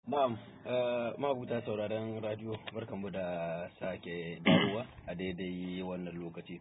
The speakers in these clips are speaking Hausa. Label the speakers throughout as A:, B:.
A: Na'am, mabuta sauraron radio barkanmu da sake dawowa a daidai wannan lokaci.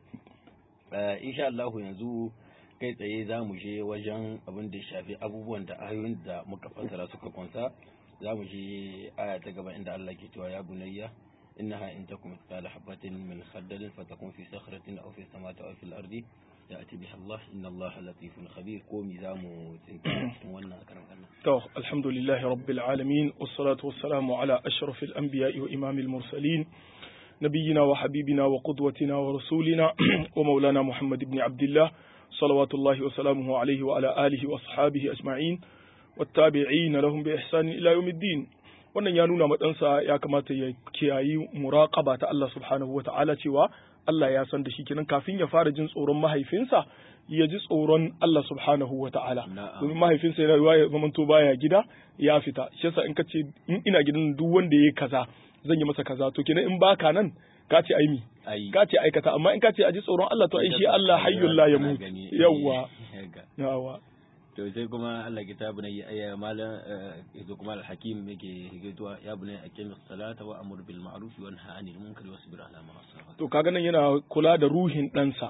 A: Insha Allah yanzu kai tsaye za mu je wajen abin da ya shafi abubuwan da ayoyin da muka fassara suka kunsa za mu je aya ta gaba inda Allah ke cewa ya bunayya innaha in takum mithqala habatin min khardalin fatakun fi sakhratin aw fi samawati aw fil ardi ya'ti biha Allah inna Allah latifun khabir ko mi za mu tsinta cikin wannan karan Allah
B: to alhamdulillah rabbil alamin wassalatu wassalamu ala ashrafil anbiya'i wa imamil mursalin نبينا وحبيبنا وقدوتنا ورسولنا ومولانا محمد بن عبد الله صلوات الله وسلامه عليه وعلى آله وأصحابه أجمعين والتابعين لهم بإحسان إلى يوم الدين wannan ya nuna matsansa ya kamata ya kiyayi muraqaba ta Allah subhanahu wa ta'ala cewa Allah ya san da shi kenan kafin ya fara jin tsoron mahaifinsa ya ji tsoron Allah subhanahu wa ta'ala domin mahaifinsa yana ruwa ya zamanto baya gida ya fita shi yasa in ka ce in ina gidan duk wanda yayi kaza zan yi masa kaza to kenan in baka nan ka ce ai mi ka ce aikata amma in ka ce a ji tsoron Allah to ai shi Allah hayyul la yamut yawa yawa
A: to sai kuma Allah kitabu ne ya malam yazo kuma al-hakim yake higatuwa ya bune aqim as-salata wa amur bil ma'ruf wa nahy 'anil munkari wasbir 'ala ma asaba
B: to kaga nan yana kula da ruhin ɗansa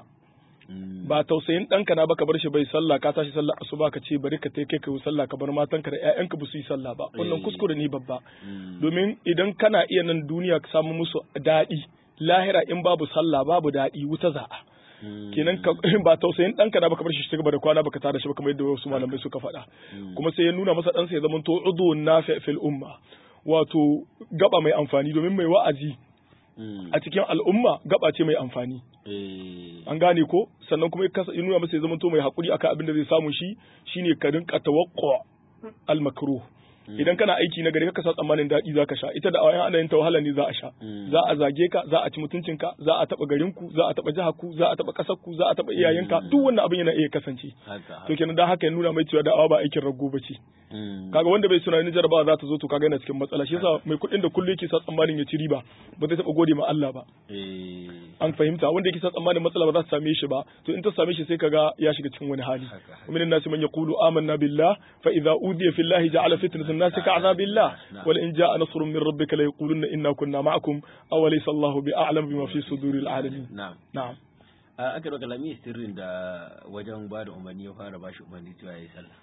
B: ba tausayin ɗanka na baka bar shi bai sallah ka tashi sallah asuba ka ce bari ka kai kai sallah ka bar matanka da ƴaƴanka ba su yi sallah ba wannan kuskure ne babba domin idan kana iya nan duniya ka samu musu daɗi lahira in babu sallah babu daɗi wuta za'a kenan ba tausayin ɗanka na baka bar shi shi gaba da kwana baka tada shi ba kamar yadda wasu malamai suka faɗa kuma sai ya nuna masa ɗansa ya zama to udu nafi fil umma wato gaba mai amfani domin mai wa'azi a cikin al'umma gaba ce mai amfani an gane ko sannan kuma ya nuna masa ya zama to mai haƙuri akan abin da zai samu shi shine ka rinka tawaqqa al makruh idan kana aiki na gari ka sa tsammanin daɗi za ka sha ita da awayan ana yin ta wahala ne za a sha za a zage ka za a ci mutuncinka za a taɓa garin ku za a taɓa jihar ku za a taɓa ƙasar ku za a taɓa iyayenka duk wannan abin yana iya kasance to kenan dan haka ya nuna mai cewa da'awa ba aikin rago ba ce kaga wanda bai tunanin jarabawa za ta zo to kaga yana cikin matsala shi yasa mai kuɗin da kullum yake sa tsammanin ya ci riba ba zai taɓa gode ma Allah ba an fahimta wanda yake sa tsammanin matsala ba za ta same shi ba to in ta same shi sai kaga ya shiga cikin wani hali min nasi man yaqulu amanna billah fa idza udiya fillahi ja'ala fitnatan الناس كعذاب الله ولئن جاء نصر من ربك ليقولن إنا كنا معكم أوليس الله بأعلم بما في صدور العالمين
A: نعم
B: نعم
A: aka da kalami sirrin da wajen ba da umarni ya fara bashi umarni cewa yayi sallah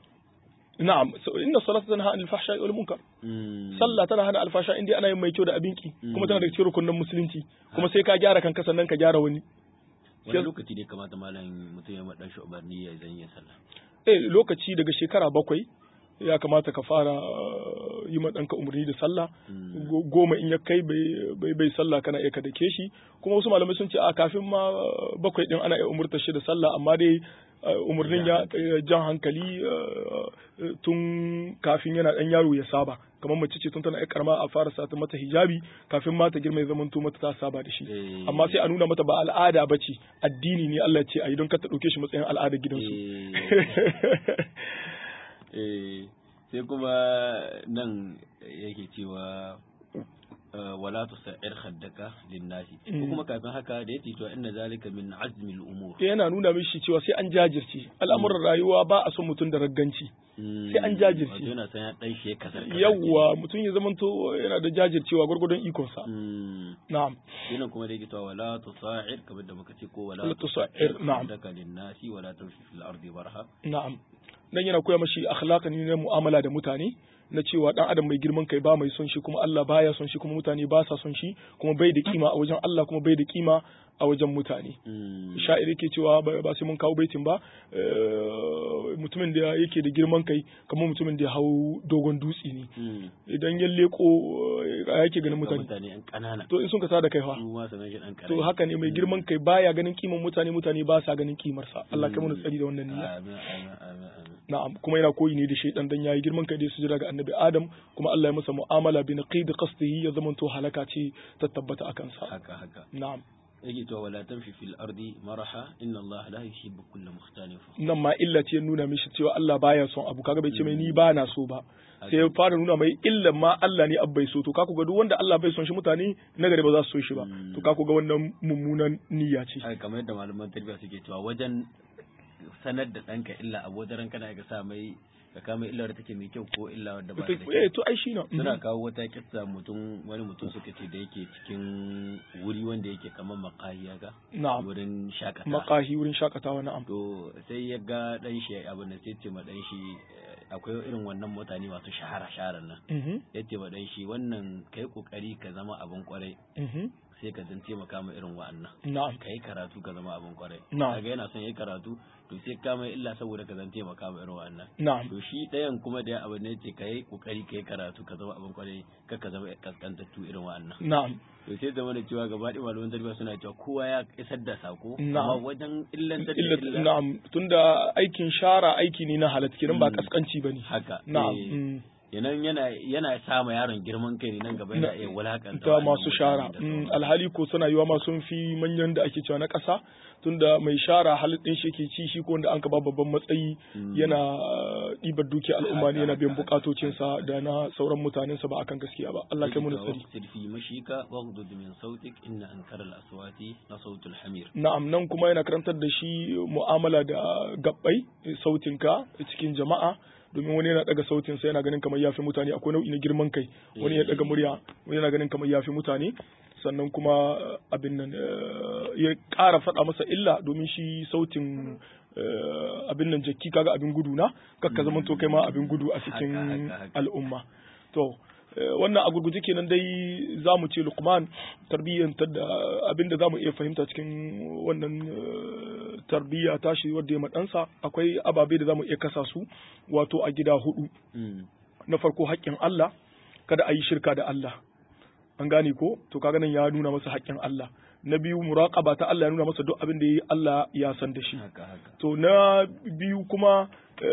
B: na'am inna salata tanha anil fahsha'i wal munkar sallah tana hana alfasha inda ana yin mai kyau da abinki kuma tana da cikin rukunin musulunci kuma sai ka gyara kanka sannan ka gyara wani
A: wani lokaci ne kamata malam mutum ya madan shi umarni ya zan yin sallah
B: eh lokaci daga shekara bakwai ya kamata ka fara yi ma ɗanka umarni da sallah goma in ya kai bai sallah kana iya ka dake shi kuma wasu malamai sun ce a kafin ma bakwai ɗin ana iya umurtar shi da sallah amma dai umarnin ya jan hankali tun kafin yana ɗan yaro ya saba kamar mace ce tun tana ya karama a fara sata mata hijabi kafin mata girma ya zamanto mata ta saba da shi amma sai a nuna mata ba al'ada ba ce addini ne Allah ce a yi don ka ta ɗauke shi matsayin al'adar gidansu
A: sai kuma nan yake cewa wala tusa'ir khaddaka linnasi ko kuma kafin haka da yake cewa inna zalika min azmi al-umur
B: yana nuna mishi cewa sai an jajirce al'amuran rayuwa ba a son mutum da ragganci sai an jajirce
A: yana san ya dan shi kasar
B: yawa mutum ya zamanto yana da jajircewa gurgurdon ikon sa na'am
A: yana kuma da yake cewa wala tusa'ir kamar da muka ce ko wala
B: tusa'ir na'am
A: khaddaka linnasi wala tamshi fil ardi barha
B: na'am dan yana koya mashi akhlaqan ne na mu'amala da mutane na cewa dan adam mai girman kai ba mai son shi kuma Allah baya son shi kuma mutane ba sa son shi kuma bai da kima a wajen Allah kuma bai da kima a wajen mutane sha'iri ke cewa ba sai mun kawo baitin ba mutumin da yake da girman kai kamar mutumin da ya hau dogon dutse ne idan ya leko yake ganin mutane to in sun ka da kai fa to haka ne mai girman kai baya ganin kiman mutane mutane ba sa ganin kimarsa Allah kai mu tsari da wannan niyya na'am kuma yana koyi ne da shaidan dan yayi girman kai da su jira ga annabi Adam kuma Allah ya masa mu'amala bi naqid qasdihi ya zamanto halaka ce ta tabbata akan sa
A: haka haka
B: na'am
A: yake to wala tamshi fil ardi maraha inna Allah la yuhibbu kulla mukhtalin
B: nan ma illa ce nuna mishi cewa Allah baya son abu kaga bai ce mai ni ba na so ba sai ya fara nuna mai illa ma Allah ne abbai so to ka ga duk wanda Allah bai son shi mutane na gari ba za su so shi ba to ka ga wannan mummunan niyya ce
A: kamar yadda malaman tarbiyya suke cewa wajen sanar da ɗanka illa a wajen kana ga sa mai ka kama illa da take mai kyau ko illa wadda ba ta da
B: eh
A: kyau
B: to ai shi na
A: suna kawo wata kissa mutum wani mutum suka ce da yake cikin wuri wanda yake kamar makahi ga
B: na'am
A: wurin shakata
B: makahi wurin shakatawa na'am
A: to sai ya ga dan shi abin da sai ce ma dan shi eh, akwai irin wannan mutane masu shahara shaharar nan
B: mhm
A: ya ce ma dan shi wannan kai kokari ka zama abin kwarai
B: mhm
A: sai ka zan taimaka ma irin wa'annan
B: na'am
A: ka yi karatu ka zama abin kwarai
B: Na'am.
A: kaga yana son yi karatu to sai ka mai illa saboda ka zan taimaka ma irin wa'annan
B: na'am
A: to shi ɗayan kuma da abin ne ce ka yi kokari ka yi karatu ka zama abin kwarai kar ka zama kaskantattu irin wa'annan
B: na'am
A: to sai zama da cewa gaba ɗaya malaman tarbiyya suna cewa kowa ya isar da sako
B: Na'am.
A: amma wajen illantar da
B: illa
A: illa
B: na'am tunda aikin shara aiki ne na halatta kenan ba
A: Mm.
B: kaskanci bane
A: haka
B: na'am
A: eh,
B: mm.
A: yanan yana yana sa ma yaron girman kai ne nan gaba yana
B: Na-
A: iya wulakanta
B: ta
A: wa'annan
B: masu
A: mutane
B: shara
A: da
B: Mm,
A: sauransu.
B: alhali ko suna yiwa ma sun fi manyan da ake cewa na ƙasa tunda mai shara halin ɗin shi ke ci shi ko wanda an ka ba babban matsayi
A: Mm.
B: yana uh, ɗibar duki al'umma ne
A: Haka,
B: yana biyan
A: haka,
B: bukatocinsa da na sauran mutanensa ba akan gaskiya ba Allah kai mu
A: Sai ka
B: tsari
A: waqsid fi mashika waghdud min sautik inna ankara al-aswati la sautul hamir
B: na'am nan kuma yana karantar da shi mu'amala da gabbai sautinka cikin jama'a domin wani yana daga sautinsa yana ganin kamar yafi mutane akwai nau'i na girman kai wani ya daga murya wani yana ganin kamar yafi mutane sannan kuma eh, abin nan eh, ya ƙara faɗa masa illa domin shi sautin eh, abin nan jakki kaga abin gudu na kakka zaman to kai ma abin gudu a cikin
A: Haka, haka, haka.
B: al'umma to eh, wannan a gurguje kenan dai za mu ce lukman tarbiyyantar da abin da za mu iya fahimta cikin wannan eh, tarbiyya tashi wadda ya maɗansa akwai ababe da za mu iya kasa su wato a gida hudu
A: Mm.
B: na farko haƙƙin Allah kada a yi shirka da Allah an gane ko to kaga nan ya nuna masa haƙƙin Allah na biyu muraqaba ta Allah ya nuna masa duk abin da yayi Allah ya san da shi
A: haka haka
B: to na biyu kuma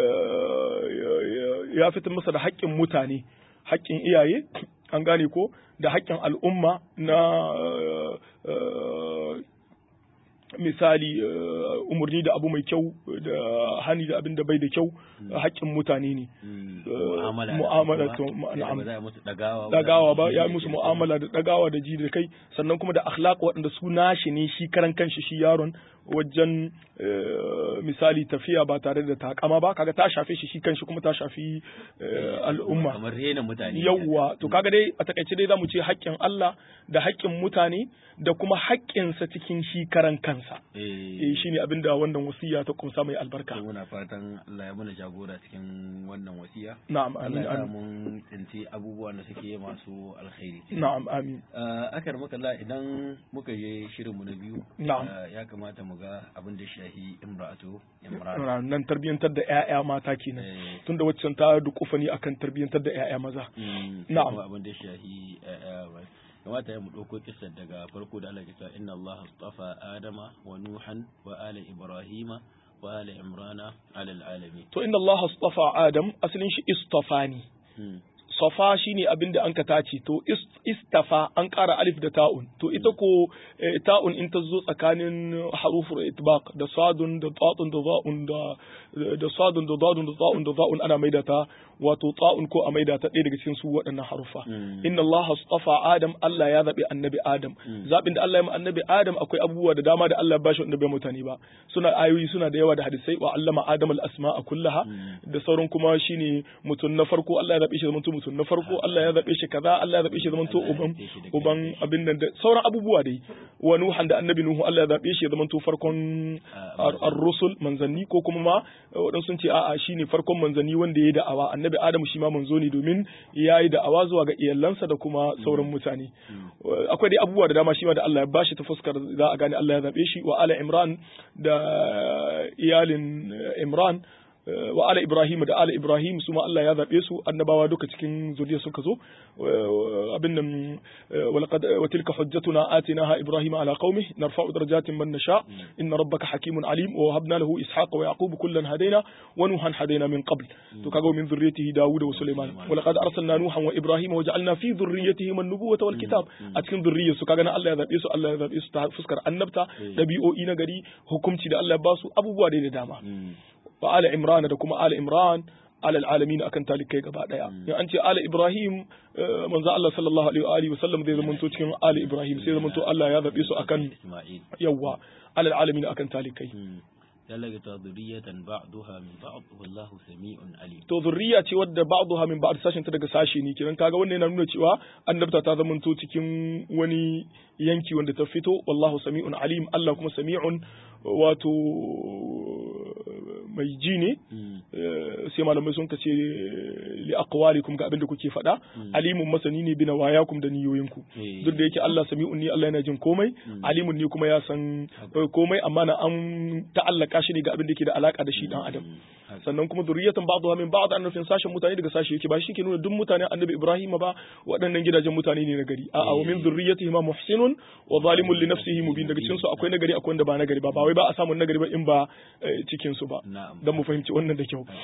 B: eh, ya fitar masa da haƙƙin mutane haƙƙin iyaye an gane ko da haƙƙin al'umma na eh, misali eh, umarni da abu mai kyau da hani da abin da bai da kyau haƙƙin mutane ne
A: Mm.
B: Eh,
A: mu'amala da
B: mu'amala
A: su
B: to,
A: ba,
B: ma-
A: yadda
B: na'am.
A: ba za a musu dagawa
B: dagawa ba
A: za
B: ya
A: a
B: yi musu
A: musu
B: mu'amala da dagawa da ji da kai sannan kuma da akhlaq waɗanda su nashi ne shi karan kanshi shi yaron wajen eh, misali tafiya ba tare da takama ba kaga ta shafe shi shi kanshi kuma ta shafi eh, al'umma
A: kamar rena mutane
B: yawwa to kaga dai a takaice dai zamu ce haƙƙin Allah da haƙƙin mutane da kuma haƙƙinsa cikin shi karan kansa eh
A: eh
B: shine abinda wannan wasiya ta kumsa mai albarka
A: to muna fatan Allah ya mana jagora cikin wannan wasiya
B: na'am
A: Allah
B: amin
A: ya sa
B: amin
A: mun tsinci abubuwan da suke masu alkhairi
B: na'am amin
A: Uh, akar makalla idan muka je shirinmu na biyu
B: Na'am.
A: uh, ya kamata mu ga abin da shahi imra'atu imran
B: nan tarbiyyantar da ƴaƴa mata kenan
A: Eh,
B: tunda waccan ta dukufa ne akan tarbiyyantar da ƴaƴa maza
A: mm, sai
B: Na'am.
A: kuma abin da shahi uh, uh, kamata ya mu ɗauko kissar daga farko da Allah ke cewa inna Allah astafa Adama wa Nuhan wa ala Ibrahima wa ala Imrana ala alamin
B: to inna Allah astafa Adam asalin shi istafa ne
A: mm.
B: safa shine abin da an ka tace to is- istafa an ƙara alif da ta'un to ita ko eh, ta'un in ta zo tsakanin harufur itbaq da sadun da ta'un da za'un da da sadun da dadun da ta'un da za'un ana maida ta wato ta'un ko a maida ta ɗaya daga cikin su waɗannan harufa
A: Mm.
B: inna Allah astafa Adam Allah ya zabi annabi Adam
A: Mm.
B: zabin da Allah ya ma annabi Adam akwai abubuwa da dama da Allah ya bashi wanda bai mutane ba suna ayoyi suna da yawa da hadisai wa allama Adam al-asma'a kullaha
A: Mm.
B: da sauran kuma shine mutum na farko Allah ya zabe shi zamanto mutum na farko Allah ya zabe shi kaza Allah ya zabe shi zamanto
A: Allah ya
B: uban
A: zabe shi da
B: uban
A: kai.
B: abin nan da sauran abubuwa dai wa nuhan da annabi nuhu Allah ya zabe shi zamanto farkon
A: Ah,
B: ar- ar-rusul manzanni ko kuma ma wadansu sun ce a'a shine farkon manzanni wanda ya yi da'awa annabi Adamu shi ma manzo ne domin ya yi da'awa zuwa ga iyalansa da kuma sauran mutane akwai dai abubuwa da dama shi ma da Allah ya bashi ta fuskar za a gane Allah ya zabe shi wa ala Imran da iyalin eh, Imran eh, wa ala Ibrahim da ala Ibrahim su ma Allah ya zabe su annabawa duka cikin zuriya suka zo Eh, abin nan eh, walaqad wa tilka hujjatuna atinaha Ibrahim ala qaumih narfa'u darajatin man nasha inna rabbaka hakimun alim wa habna lahu ishaqa wa yaqub kullan hadaina wa nuhan hadaina min qabl to kaga min zurriyyatihi Dawud wa Sulaiman wa laqad arsalna nuhan wa Ibrahim wa ja'alna fi dhurriyyatihim an-nubuwwata wal kitab a cikin zurriyyar su kaga nan Allah ya zabe su Allah ya zabe su ta fuskar annabta dabi'o'i na gari hukunci da Allah ya ba su abubuwa dai da dama
A: Mm.
B: wa ala imran da kuma ala imran ala alamin akan talikai gaba daya in an ce ala ibrahim eh, manzo Allah sallallahu alaihi wa alihi wa sallam zai zamanto cikin ala ibrahim sai zamanto Allah ya zabe su akan
A: Isma'il
B: yawa ala alamin akan talikai
A: Mm. talaga ta zuriyatan ba'duha min ba'd wallahu sami'un alim
B: to zurriya ce wadda ba'duha min ba'd sashin ta daga sashi ne kiran kaga wannan yana nuna cewa annabta ta zamanto cikin wani yanki wanda ta fito wallahu sami'un alim Allah kuma sami'un wato mai ji ne sai malamai sun kace li aqwalikum ga abin da kuke faɗa alimun masani ne bi nawayakum da niyoyinku duk da yake Allah sami'un ne Allah yana jin komai alimun ne kuma ya san komai amma na an ta'allaka shi ne ga abin da ke da alaka da shi dan adam sannan kuma zuriyatan ba'dha min ba'd an nufin sashen mutane daga sashi yake ba shi ke nuna duk mutanen annabi Ibrahim ba waɗannan gidajen mutane ne na gari a'a wa min zurriyatihi ma muhsinun wa zalimun li nafsihi mubin daga cikin su akwai nagari akwai wanda ba nagari ba ba wai ba a samu nagari ba in ba cikin su ba dan mu fahimci wannan da kyau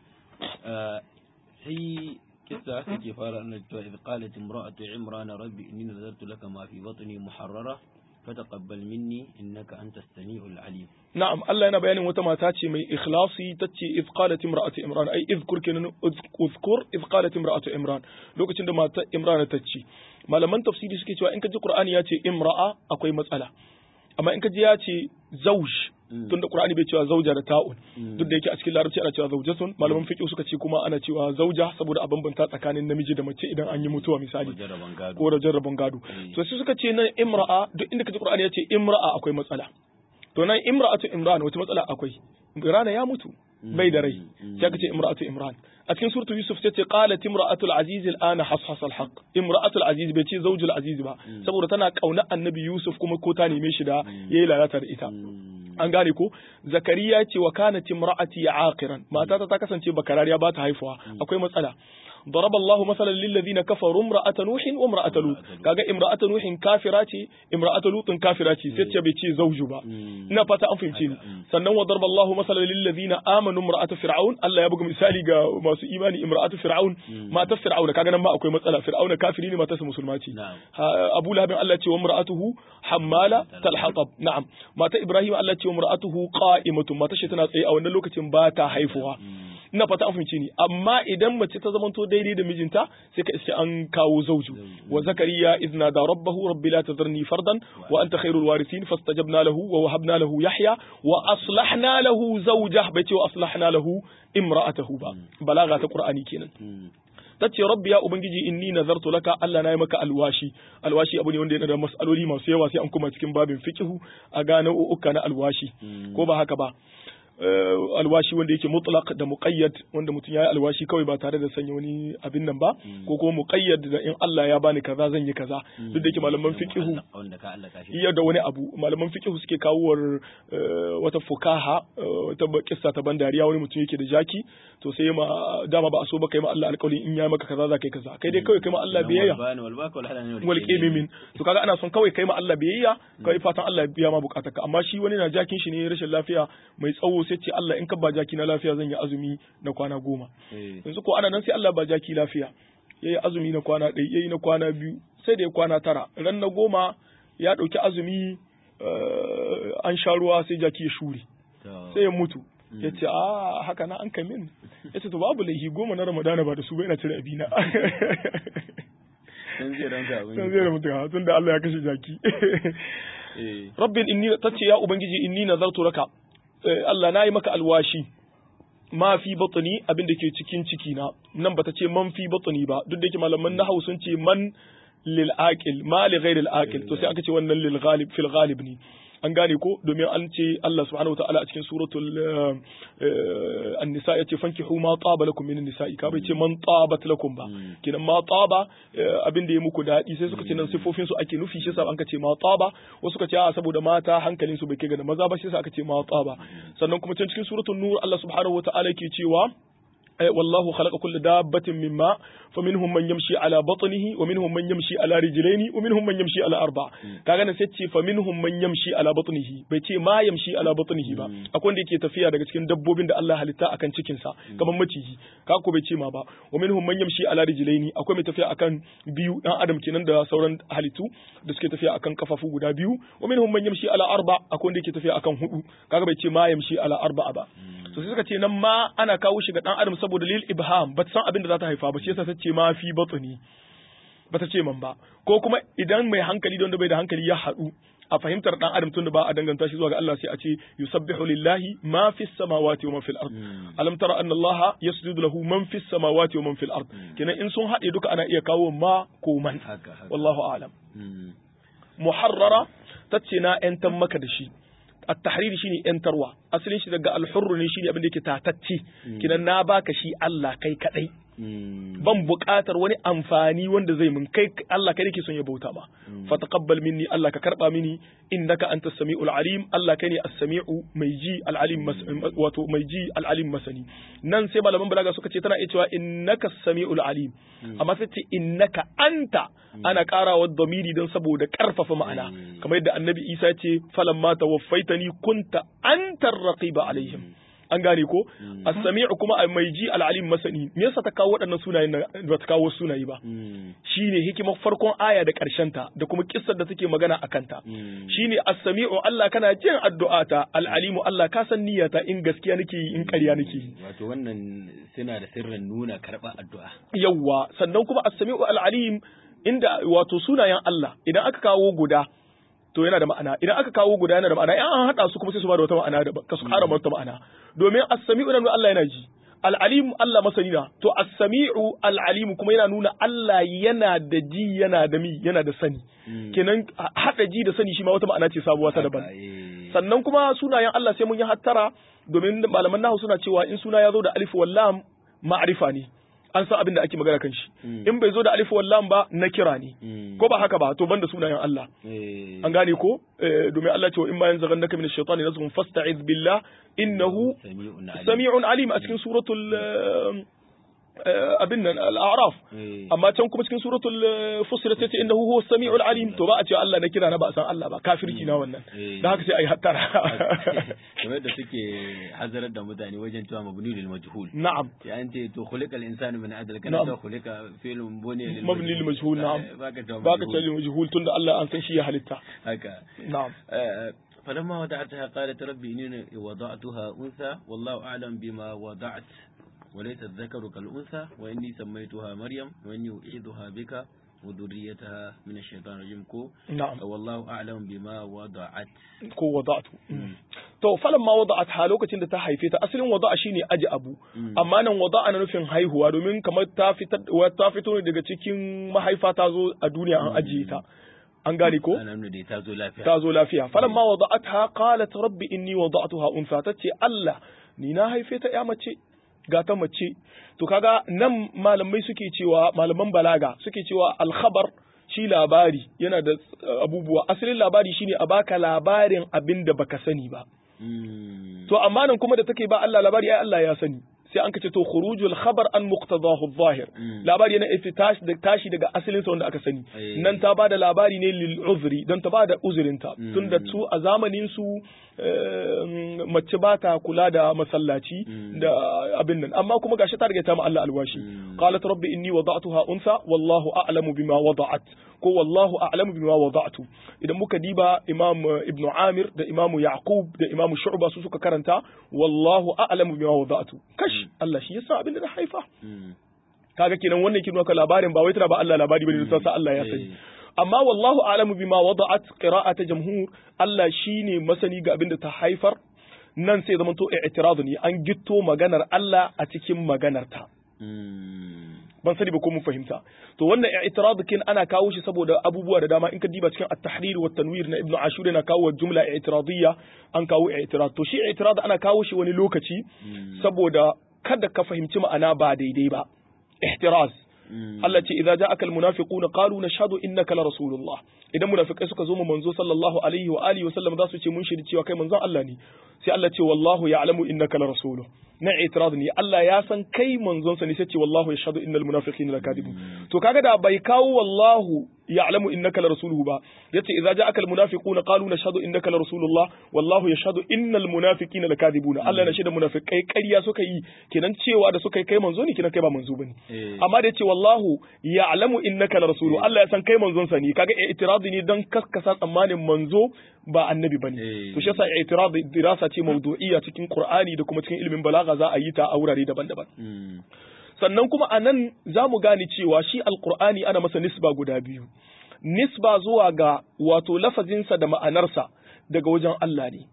A: sai kisa take fara annabi cewa idh qalat imra'atu imran rabbi inni nazartu laka ma fi batni muharrara fataqabbal minni innaka antas samiul alim
B: na'am Allah yana bayanin wata mata ce mai ikhlasi tace idh qalat imra'atu imran ai izkur kenan uzkur idh qalat imra'atu imran lokacin da mata imran ta ce malaman tafsiri suke cewa in ka ji qur'ani ya ce imra'a akwai matsala amma in ka ji ya ce zauj tunda qur'ani bai cewa zauja da ta'un duk da yake a cikin larabci ana cewa zaujatun malaman fiqh suka ce kuma ana cewa zauja saboda a bambanta tsakanin namiji da mace idan an yi mutuwa misali ko da jarraban gado to sai suka ce nan imra'a duk inda ka ji qur'ani ya ce imra'a akwai matsala to nan imra'atu imran wata matsala akwai rana ya mutu bai da rai sai ka ce imra'atu imran a cikin suratu yusuf sai ce qalat imra'atul aziz al'ana hashas al-haq imra'atul aziz bai ce zawjul aziz ba saboda tana kauna annabi yusuf kuma ko ta neme shi da yayi lalata da ita an gane ko zakariya ce wa kanat imra'ati aqiran matata ta kasance bakarariya ba ta haifuwa akwai matsala ضرب الله مثلا للذين كفروا امرأة نوح وامرأة لوط kaga امرأة نوح kafira ce امرأة لوط kafira ce sai ce bai ce zauju ba ina fata an fahimce ni sannan wa darba Allah masalan lil ladina amanu imra'at fir'aun Allah ya buga misali ga masu imani imra'at fir'aun matar fir'aun kaga nan ma akwai matsala fir'aun kafiri ne matarsa musulma ce Abu Lahab Allah ce wa imra'atuhu hammala talhatab na'am mata Ibrahim Allah ce wa imra'atuhu qa'imatun matar shi tana tsaye a wannan lokacin ba ta haifuwa ina fata an fahimce ni amma idan mace ta zamanto daidai da mijinta sai ka iske an kawo zauju wa zakariya idna da rabbahu rabbi la tadharni fardan wa anta khairul warithin fastajabna lahu wa wahabna lahu yahya wa aslahna lahu zawjah bai ce wa aslahna lahu imra'atahu ba balaga ta qur'ani kenan tace rabbi ya ubangiji inni nazartu laka Allah na yi maka alwashi alwashi abu ne wanda yana da mas'aloli masu yawa sai an kuma cikin babin fiqhu a gane uka na alwashi ko ba haka ba alwashi wanda yake mutlaq da muqayyad wanda mutum ya yi alwashi kawai ba tare da sanya wani abin nan ba ko kuma muqayyad da in Allah ya bani kaza zan yi kaza duk da yake malaman fiqhu iya da wani abu malaman fiqhu suke kawo wata fukaha wata kissa ta ban dariya wani mutum yake da jaki to sai ma dama ba a so ba kai ma Allah alƙawari in ya maka kaza za kai kaza kai dai kawai kai ma Allah biyayya wal qimimin to kaga ana son kawai kai ma Allah biyayya kai fatan Allah ya biya ma bukatarka amma shi wani na jakin shi ne rashin lafiya mai tsawo sai ce Allah in ka ba jaki na lafiya zan yi azumi na kwana goma yanzu ko ana nan sai Allah ba jaki lafiya ya yi azumi na kwana ɗaya ya yi na kwana biyu sai da ya kwana tara ran na goma ya ɗauki azumi an sha ruwa sai jaki ya shure sai ya mutu ya ce a haka na an kamin ya ce to babu laihi goma na ramadana ba da su ba ina cire abina
A: sun zai ranka abin
B: sun zai da mutum tun da Allah ya kashe jaki rabbin inni tace ya ubangiji inni nazartu laka Allah na yi maka alwashi ma fi batni abin da ke cikin ciki na nan bata ce man fi batni ba duk da yake malaman nahwu sun ce man lil aqil ma li ghayr al aqil to sai aka ce wannan lil ghalib fil ghalib ne an gane ko domin an ce Allah subhanahu wa ta'ala a cikin suratul an-nisa yace fankihu ma taba lakum min nisa'i ka bai ce man tabat lakum ba kinan ma taba abin da ya muku dadi sai suka ce nan sifofin su ake nufi shi yasa an ka ce ma taba wasu suka ce a saboda mata hankalin su bai kai ga maza ba shi yasa aka ce ma taba sannan kuma cikin suratul nur Allah subhanahu wa ta'ala yake cewa والله خلق كل دابة من ماء فمنهم من يمشي على بطنه ومنهم من يمشي على رجلين ومنهم من يمشي على أربع kaga na sai ce fa minhum man yamshi ala batnihi bai ce ma yamshi ala batnihi ba akwai wanda yake tafiya daga cikin dabbobin da Allah halitta akan cikin sa kamar maciji kaga ko bai ce ma ba wa minhum man yamshi ala rijlaini akwai mai tafiya akan biyu dan adam kenan da sauran halittu da suke tafiya akan kafafu guda biyu wa minhum man yamshi ala arba akwai wanda yake tafiya akan hudu kaga bai ce ma yamshi ala arba ba to sai suka ce nan ma ana kawo shi ga dan adam saboda lil ibham ba san abin da za ta haifa ba shi yasa ta ce ma fi batni ba ta ce man ba ko kuma idan mai hankali da wanda bai da hankali ya haɗu a fahimtar dan adam tunda ba a danganta shi zuwa ga Allah sai a ce yusabbihu lillahi ma fis samawati wa ma fil ard alam tara anna Allah yasjudu lahu man fis samawati wa man fil ard kenan in sun haɗe duka ana iya kawo ma ko man wallahu a'lam muharrara tace na yantan maka da shi at-tahrir shine yantarwa asalin shi daga al-hurr ne shine abin da yake tatacce kinan na baka shi Allah kai kadai ban buƙatar wani amfani wanda zai mun kai Allah kai nake son ya bauta ma fa taqabbal minni Allah ka karba mini innaka antas samiul alim Allah kai ne as-sami'u mai ji al-alim wato mai ji al-alim masani nan sai malaman balaga suka ce tana iya cewa innaka as-sami'ul alim amma sai ce innaka anta ana karawa damiri don saboda karfafa ma'ana kamar yadda annabi Isa ce falamma tawaffaitani kunta antar raqiba alaihim an gane ko as-sami'u kuma mai ji al-alim masani me yasa ta kawo waɗannan sunayen ba ta kawo sunaye ba shine hikimar farkon aya da ƙarshen ta da kuma kissar da take magana akan ta shine as-sami'u Allah kana jin addu'ata al-alimu Allah ka san niyyata in gaskiya nake yi in ƙarya nake yi
A: wato wannan suna da sirrin nuna karɓar addu'a
B: yawa sannan kuma as-sami'u al-alim inda wato sunayen Allah idan aka kawo guda to yana da ma'ana idan aka kawo guda yana da ma'ana in an hada su kuma sai su bada wata ma'ana da ka su ƙara wata ma'ana domin as-sami'u nan Allah yana ji al-alim Allah masani na to as-sami'u al-alim kuma yana nuna Allah yana da ji yana da mi yana da sani kenan hada ji da sani shi ma wata ma'ana ce sabuwa ta daban sannan kuma sunayen Allah sai mun yi hattara domin malaman nahu suna cewa in suna ya zo da alif wal lam ma'rifa ne an san abin da ake magana kan shi in bai zo da alif wallam ba na kira ne ko ba haka ba to banda sunayen Allah an gane ko domin Allah ce wa in ma yanzaghannaka min ash-shaytani nazghun fasta'iz billah innahu sami'un alim a cikin suratul abin nan al'araf amma can kuma cikin suratul fusilat yace innahu huwa samiul alim to ba a ce Allah na kira na ba san Allah ba kafirci na wannan dan haka sai ayi hattara
A: kamar da suke hazarar da mutane wajen cewa mabni lil majhul
B: na'am
A: ya an ce to khuliqal insanu min adl kana ta khuliqa fi'lun buni lil
B: mabni lil majhul na'am baka ce lil majhul tunda Allah an san shi ya halitta
A: haka
B: na'am
A: فلما وضعتها قالت ربي إني وضعتها أنثى والله أعلم بما وضعت وليس الذكر كالأنثى وإني سميتها مريم وإني أعيذها بك وذريتها من الشيطان الرجيم كو
B: نعم
A: والله أعلم بما وضعت
B: ko wada'tu to falan ma wada'at ha lokacin da ta haife ta asalin wada'a shine aji abu amma nan wada'a na nufin haihuwa domin kamar ta fitar ta fito ne daga cikin mahaifa ta zo a duniya an ajiye ta an gane ko
A: ta zo lafiya
B: ta zo lafiya falan ma wada'atha qalat rabbi inni wada'tuha unsa tace Allah ni na haife ta ya mace ga ta mace to kaga nan malamai suke cewa malaman balaga suke cewa alkhabar shi labari yana da abubuwa asalin labari shine a baka labarin abin da baka sani ba to amma nan kuma da take ba Allah labari ai Allah ya sani sai an kace to khurujul khabar an muqtadahu adh-dhahir labari yana iftash da tashi daga asalin sa wanda aka sani nan ta bada labari ne lil uzri dan ta bada uzurinta tunda su a zamanin su mace ba ta kula da masallaci da abin nan amma kuma gashi ta riga ta ma Allah alwashi qalat rabbi inni wada'tuha unsa wallahu a'lamu bima wada'at ko wallahu a'lamu bima wada'tu idan muka diba imam ibn amir da imam yaqub da imam shu'ba su suka karanta wallahu a'lamu bima wada'tu kash Allah shi yasa abin da na haifa kaga kenan wannan kin nuna labarin ba wai tana ba Allah labari bane sai Allah ya sani amma wallahu a'lamu bima wada'at qira'ata jamhur Allah shine masani ga abin da ta haifar nan sai zama to i'tirad ne an gitto maganar Allah a cikin maganarta ban sani ba ko mun fahimta to wannan i'tirad kin ana kawo shi saboda abubuwa da dama in ka diba cikin at-tahrir wa tanwir na ibnu ashur yana kawo jumla i'tiradiyya an kawo i'tirad to shi i'tirad ana kawo shi wani lokaci saboda kada ka fahimci ma'ana ba daidai ba ihtiraz Allah ce idza ja'aka almunafiquna qalu nashhadu innaka la rasulullah idan munafikai suka zo mu manzo sallallahu alaihi wa alihi wa sallam za su ce mun shiri cewa kai manzon Allah ne sai Allah ce wallahu ya'lamu innaka la rasuluhu na itiraz ne Allah ya san kai manzon sa ne sai ce wallahu yashhadu innal munafiqina lakadibun to kaga da bai kawo wallahu ya'lamu innaka la rasuluhu ba yace idza ja'aka al munafiquna qalu nashhadu innaka la rasulullah wallahu yashhadu innal munafiqina lakadibuna Allah na shaida munafikai ƙarya suka yi kenan cewa da suka yi kai manzo ne kenan kai ba manzo bane amma da yace wallahu ya'lamu innaka la rasuluhu Allah ya san kai manzon sa ne kaga itiraz ne dan kaskasa tsammanin manzo ba annabi bane to shi yasa itiraz dirasa ce mawdu'iyya cikin Qur'ani da kuma cikin ilimin balaga za a yi ta a wurare daban-daban sannan kuma a nan za mu gane cewa shi alkur'ani ana masa nisba guda biyu nisba zuwa ga wato lafazinsa da ma'anarsa daga wajen Allah ne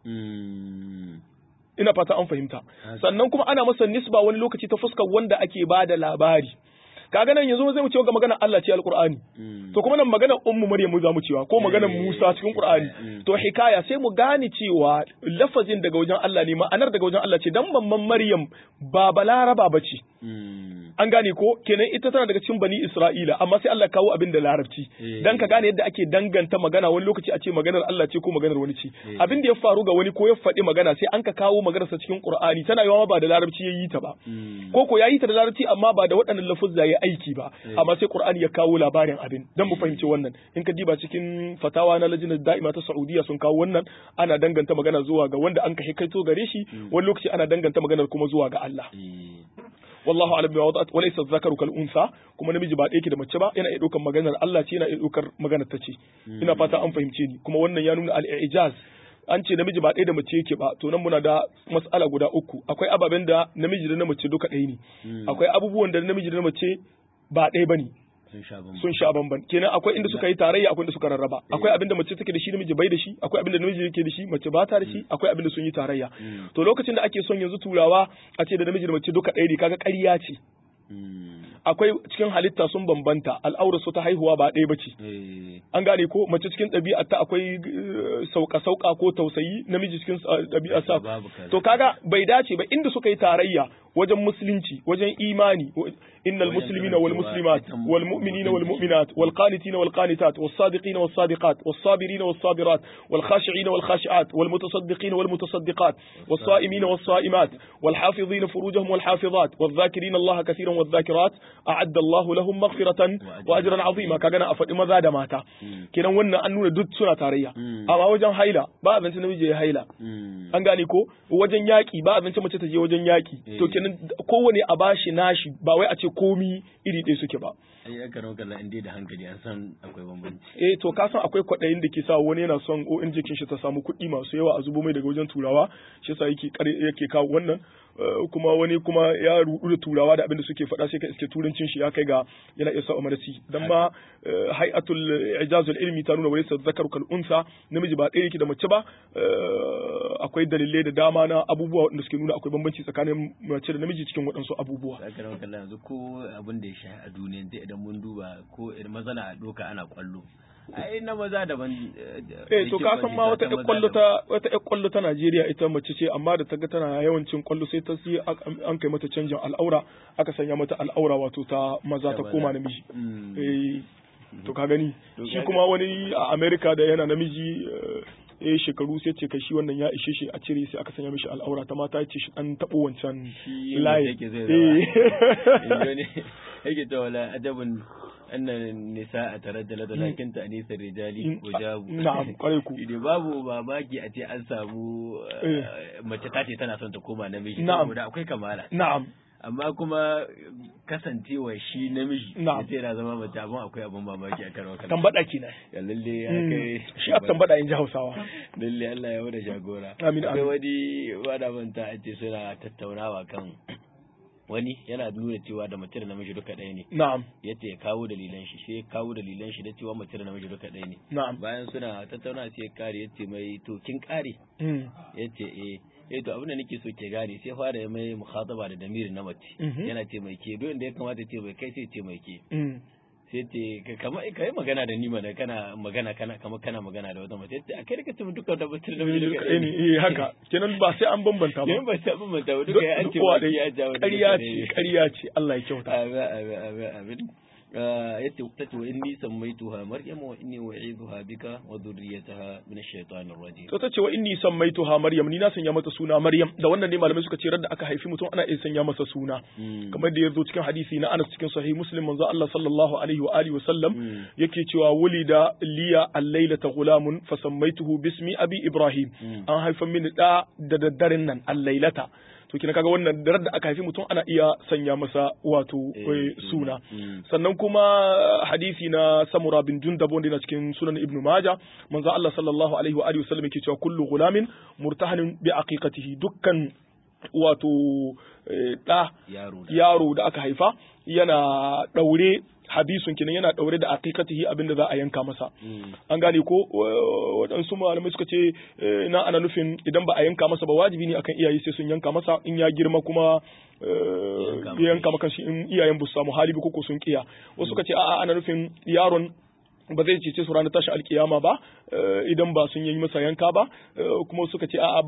A: Mm.
B: ina fata an fahimta sannan kuma ana masa nisba wani lokaci ta fuskar wanda ake ba da labari kaga nan yanzu zai mu cewa ga maganar Allah ce alqur'ani
A: Mm.
B: to kuma nan maganar ummu maryam za mu cewa ko maganar
A: Eh,
B: Musa cikin qur'ani
A: mm.
B: to hikaya sai mu gane cewa lafazin daga wajen Allah ne ma'anar daga wajen Allah ce dan mamman maryam ba balaraba bace
A: Mm.
B: an gane ko kenan ita tana daga cikin bani Isra'ila amma sai Allah kawo abin da larabci
A: Eh.
B: dan ka gane yadda ake danganta magana wani lokaci a ce maganar Allah ce ko maganar wani ce
A: Eh.
B: abin da ya faru ga wani ko ya faɗi magana sai an ka kawo maganar sa cikin Qur'ani tana yawa ba da larabci yayi ta ba
A: Mm.
B: ko ko yayi ta da larabci amma ba da waɗannan lafuzza ya aiki ba
A: Eh.
B: amma sai Qur'ani ya kawo labarin abin dan mu fahimci wannan in ka diba cikin fatawa na lajinar da'ima ta Saudiya sun kawo wannan ana danganta magana zuwa ga wanda an ka hikaito gare shi wani lokaci ana danganta maganar kuma zuwa ga Allah
A: Eh.
B: wallahu alam bima wada'at walaysa dhakaru kal unsa kuma namiji ba ɗaya yake da mace ba yana iya ɗaukar maganar Allah ce yana iya ɗaukar maganar ta ce ina fata an fahimce ni kuma wannan ya nuna al-i'jaz an ce namiji ba ɗaya da mace yake ba to nan muna da mas'ala guda uku akwai ababen da namiji da na mace duka ɗaya ne
A: Mm.
B: akwai abubuwan da namiji da na mace ba ɗaya bane
A: sun sha bamban
B: sun sha bamban kenan akwai inda suka yi tarayya akwai inda suka rarraba akwai abin da mace take da shi namiji bai da shi akwai abin da namiji yake da shi mace ba ta da shi akwai abin da sun yi tarayya
A: Mm.
B: to lokacin da ake son yanzu turawa a ce da namiji da mace duka ɗaya ne kaga ƙarya ce
A: Mm.
B: akwai cikin halitta sun bambanta al'aurar su ta haihuwa ba ɗaya bace
A: Eh.
B: an gane ko mace cikin ɗabi'ar ta akwai sauka sauka ko tausayi namiji cikin ɗabi'ar sa
A: Babu kaza.
B: to kaga bai dace ba inda suka yi tarayya wajen musulunci wajen imani wa- innal
A: Wajen
B: muslimina wal
A: karancewa
B: muslimat
A: ita
B: wal mu'minina wal mu'minat wal qanitina wal qanitat was sadiqina was sadiqat was sabirina was sabirat wal khashi'ina wal khashi'at wal mutasaddiqina wal mutasaddiqat was sa'imina was sa'imat wal hafizina furujahum wal hafizat wal dhakirina Allah kathiran wal dhakirat a'adda Allah lahum maghfiratan wa ajran 'azima kaga na a faɗi maza da mata
A: Mm.
B: kenan wannan an nuna duk suna tarayya
A: Mm.
B: amma wajen haila ba a zance namiji ya haila
A: Mm.
B: an gane ko wajen yaƙi ba a zance mace ta je wajen yaƙi
A: Eh.
B: to kenan kowane a bashi nashi ba wai a ce komi iri ɗaya suke ba
A: ai aka rawa kallon inda da hankali an san akwai bambanci
B: eh to ka san akwai kwaɗayin da ke sa wani yana son ONG kin shi ta samu kuɗi masu yawa a zubo mai daga wajen turawa shi yasa yake kare- yake kawo wannan Eh, kuma wani kuma ya rudu da turawa da abin da suke faɗa sai ka iske turancin shi ya kai ga yana iya sa umarci dan ma eh, hay'atul ijazul ilmi ta nuna walaysa zakaru kal unsa namiji ba ɗaya yake da mace ba eh, akwai dalilai da dama na abubuwa wanda suke nuna akwai bambanci tsakanin mace da namiji cikin waɗansu abubuwa
A: aka rawa kallon yanzu ko abin da ya sha a duniya sai idan mun duba ko idan maza na doka ana kwallo ai na maza daban
B: eh to ka san ma wata ƴar kwallo ta wata ƴar kwallo ta Najeriya ita mace ce amma da ta ga tana yawancin kwallo sai ta sai an kai mata canjin al'aura aka sanya mata al'aura wato ta maza ta koma namiji eh to ka gani
A: To
B: shi
A: kaga-
B: kuma wani a America da yana namiji eh, eh shekaru sai ce kai shi wannan ya ishe shi a cire sai aka sanya mishi al'aura ta mata ya ce shi an taɓo wancan
A: shi
B: layi
A: yake zai
B: Eh.
A: zama ne yake ta wala ajabun annan nisa a taraddala da lakin ta anisa rijali
B: Mm,
A: wajabu
B: na'am, kwarai ku.
A: Ide babu mamaki a ce an samu
B: Eh.
A: eh, mace ta ce tana son ta koma namiji
B: Na'am.
A: saboda akwai kamala
B: na'am
A: amma kuma kasancewa shi namiji
B: Na'am.
A: ya ce yana zama mace abin akwai abin mamaki a kan wakar
B: tambada kenan
A: ya lalle ya
B: Mm,
A: kai
B: shi a tambada in ji Hausawa
A: lalle Allah ya wada jagora
B: Amin,
A: akwai
B: amin.
A: wani wada manta a ce suna tattaunawa kan wani yana nuna cewa da mace da namiji duka ɗaya ne
B: na'am
A: yace ya kawo dalilan shi sai ya kawo dalilan shi da cewa mace da namiji duka ɗaya ne
B: na'am
A: bayan suna tattauna sai ya kare yace mai to kin kare
B: Mm.
A: yace eh eh to abin da nake so ke gane sai fara ya mai mukhataba da damiri na mace
B: Mhm.
A: yana ce mai ke duk inda ya kamata ce mai kai sai ce mai ke
B: Mm.
A: sai ce ka- kama kai magana da ni mana kana magana kana kama kana magana da wata mace yace a kai da kace mun duka da mace da namiji duka
B: Eh, ne, eh, haka kenan ba sai an bambanta ba
A: Yan ba ta bin mata ba duka ya an ce
B: Kowa
A: ba
B: dai
A: ya jawo
B: ƙarya ce ƙarya ce Allah ya kyauta
A: Amin amin amin amin. Ah, yace ta ce wa inni sammaituha maryam wa inni u'idhuha bika wa dhurriyyataha min ash-shaytanir rajim.
B: to ta ce wa inni sammaituha maryam ni na sanya mata suna maryam da wannan ne malamai suka ce da aka haifi mutum ana iya sanya masa suna
A: Mm.
B: kamar da ya zo cikin hadisi na Anas cikin sahih Muslim manzo Allah sallallahu alaihi wa alihi wa sallam
A: Mm.
B: yake cewa wulida liya al-lailata gulamun fa sammaituhu bismi abi Ibrahim
A: Mm.
B: an haifa mini da da daddaren nan al-lailata to kina kaga wannan darar da aka haifi mutum ana iya sanya masa wato
A: Eh,
B: eh,
A: suna.
B: suna
A: Mm.
B: sannan kuma hadisi na Samura bin Jundab wanda yana cikin sunan Ibn Majah manzo Allah sallallahu alaihi wa alihi wasallam yake cewa kullu gulamin murtahanin bi aqiqatihi dukkan wato ɗa yaro da aka haifa yana ɗaure hadisun kinan yana ɗaure da aqiqatihi abin da za a yanka masa an gane ko waɗansu malamai suka ce na ana nufin idan ba a yanka masa ba wajibi ne akan iyaye sai sun yanka masa in ya girma kuma ya yanka maka shi in iyayen bu samu hali ko sun kiya wasu suka ce a'a ana nufin yaron ba zai cece su ranar tashi alkiyama ba idan ba sun yi masa yanka ba kuma suka ce a'a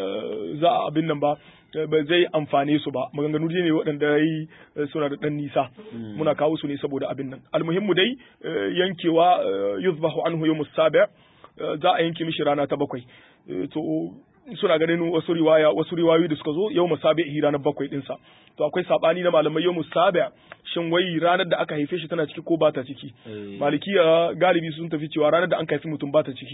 B: za a abin nan ba ba zai amfane su ba maganganu ne waɗanda yi suna da ɗan nisa muna kawo su ne saboda abin nan almuhimmu dai yankewa yuzbahu anhu yawmus sabi' za a yanke mishi rana ta bakwai to suna ganin wasu riwaya wasu riwayoyi da suka zo yau musabi'i ranar bakwai dinsa to akwai sabani na malamai yau musabi shin wai ranar da aka haife shi tana ciki ko ba ta ciki malikiya galibi sun tafi cewa ranar da an haifi mutum ba ta ciki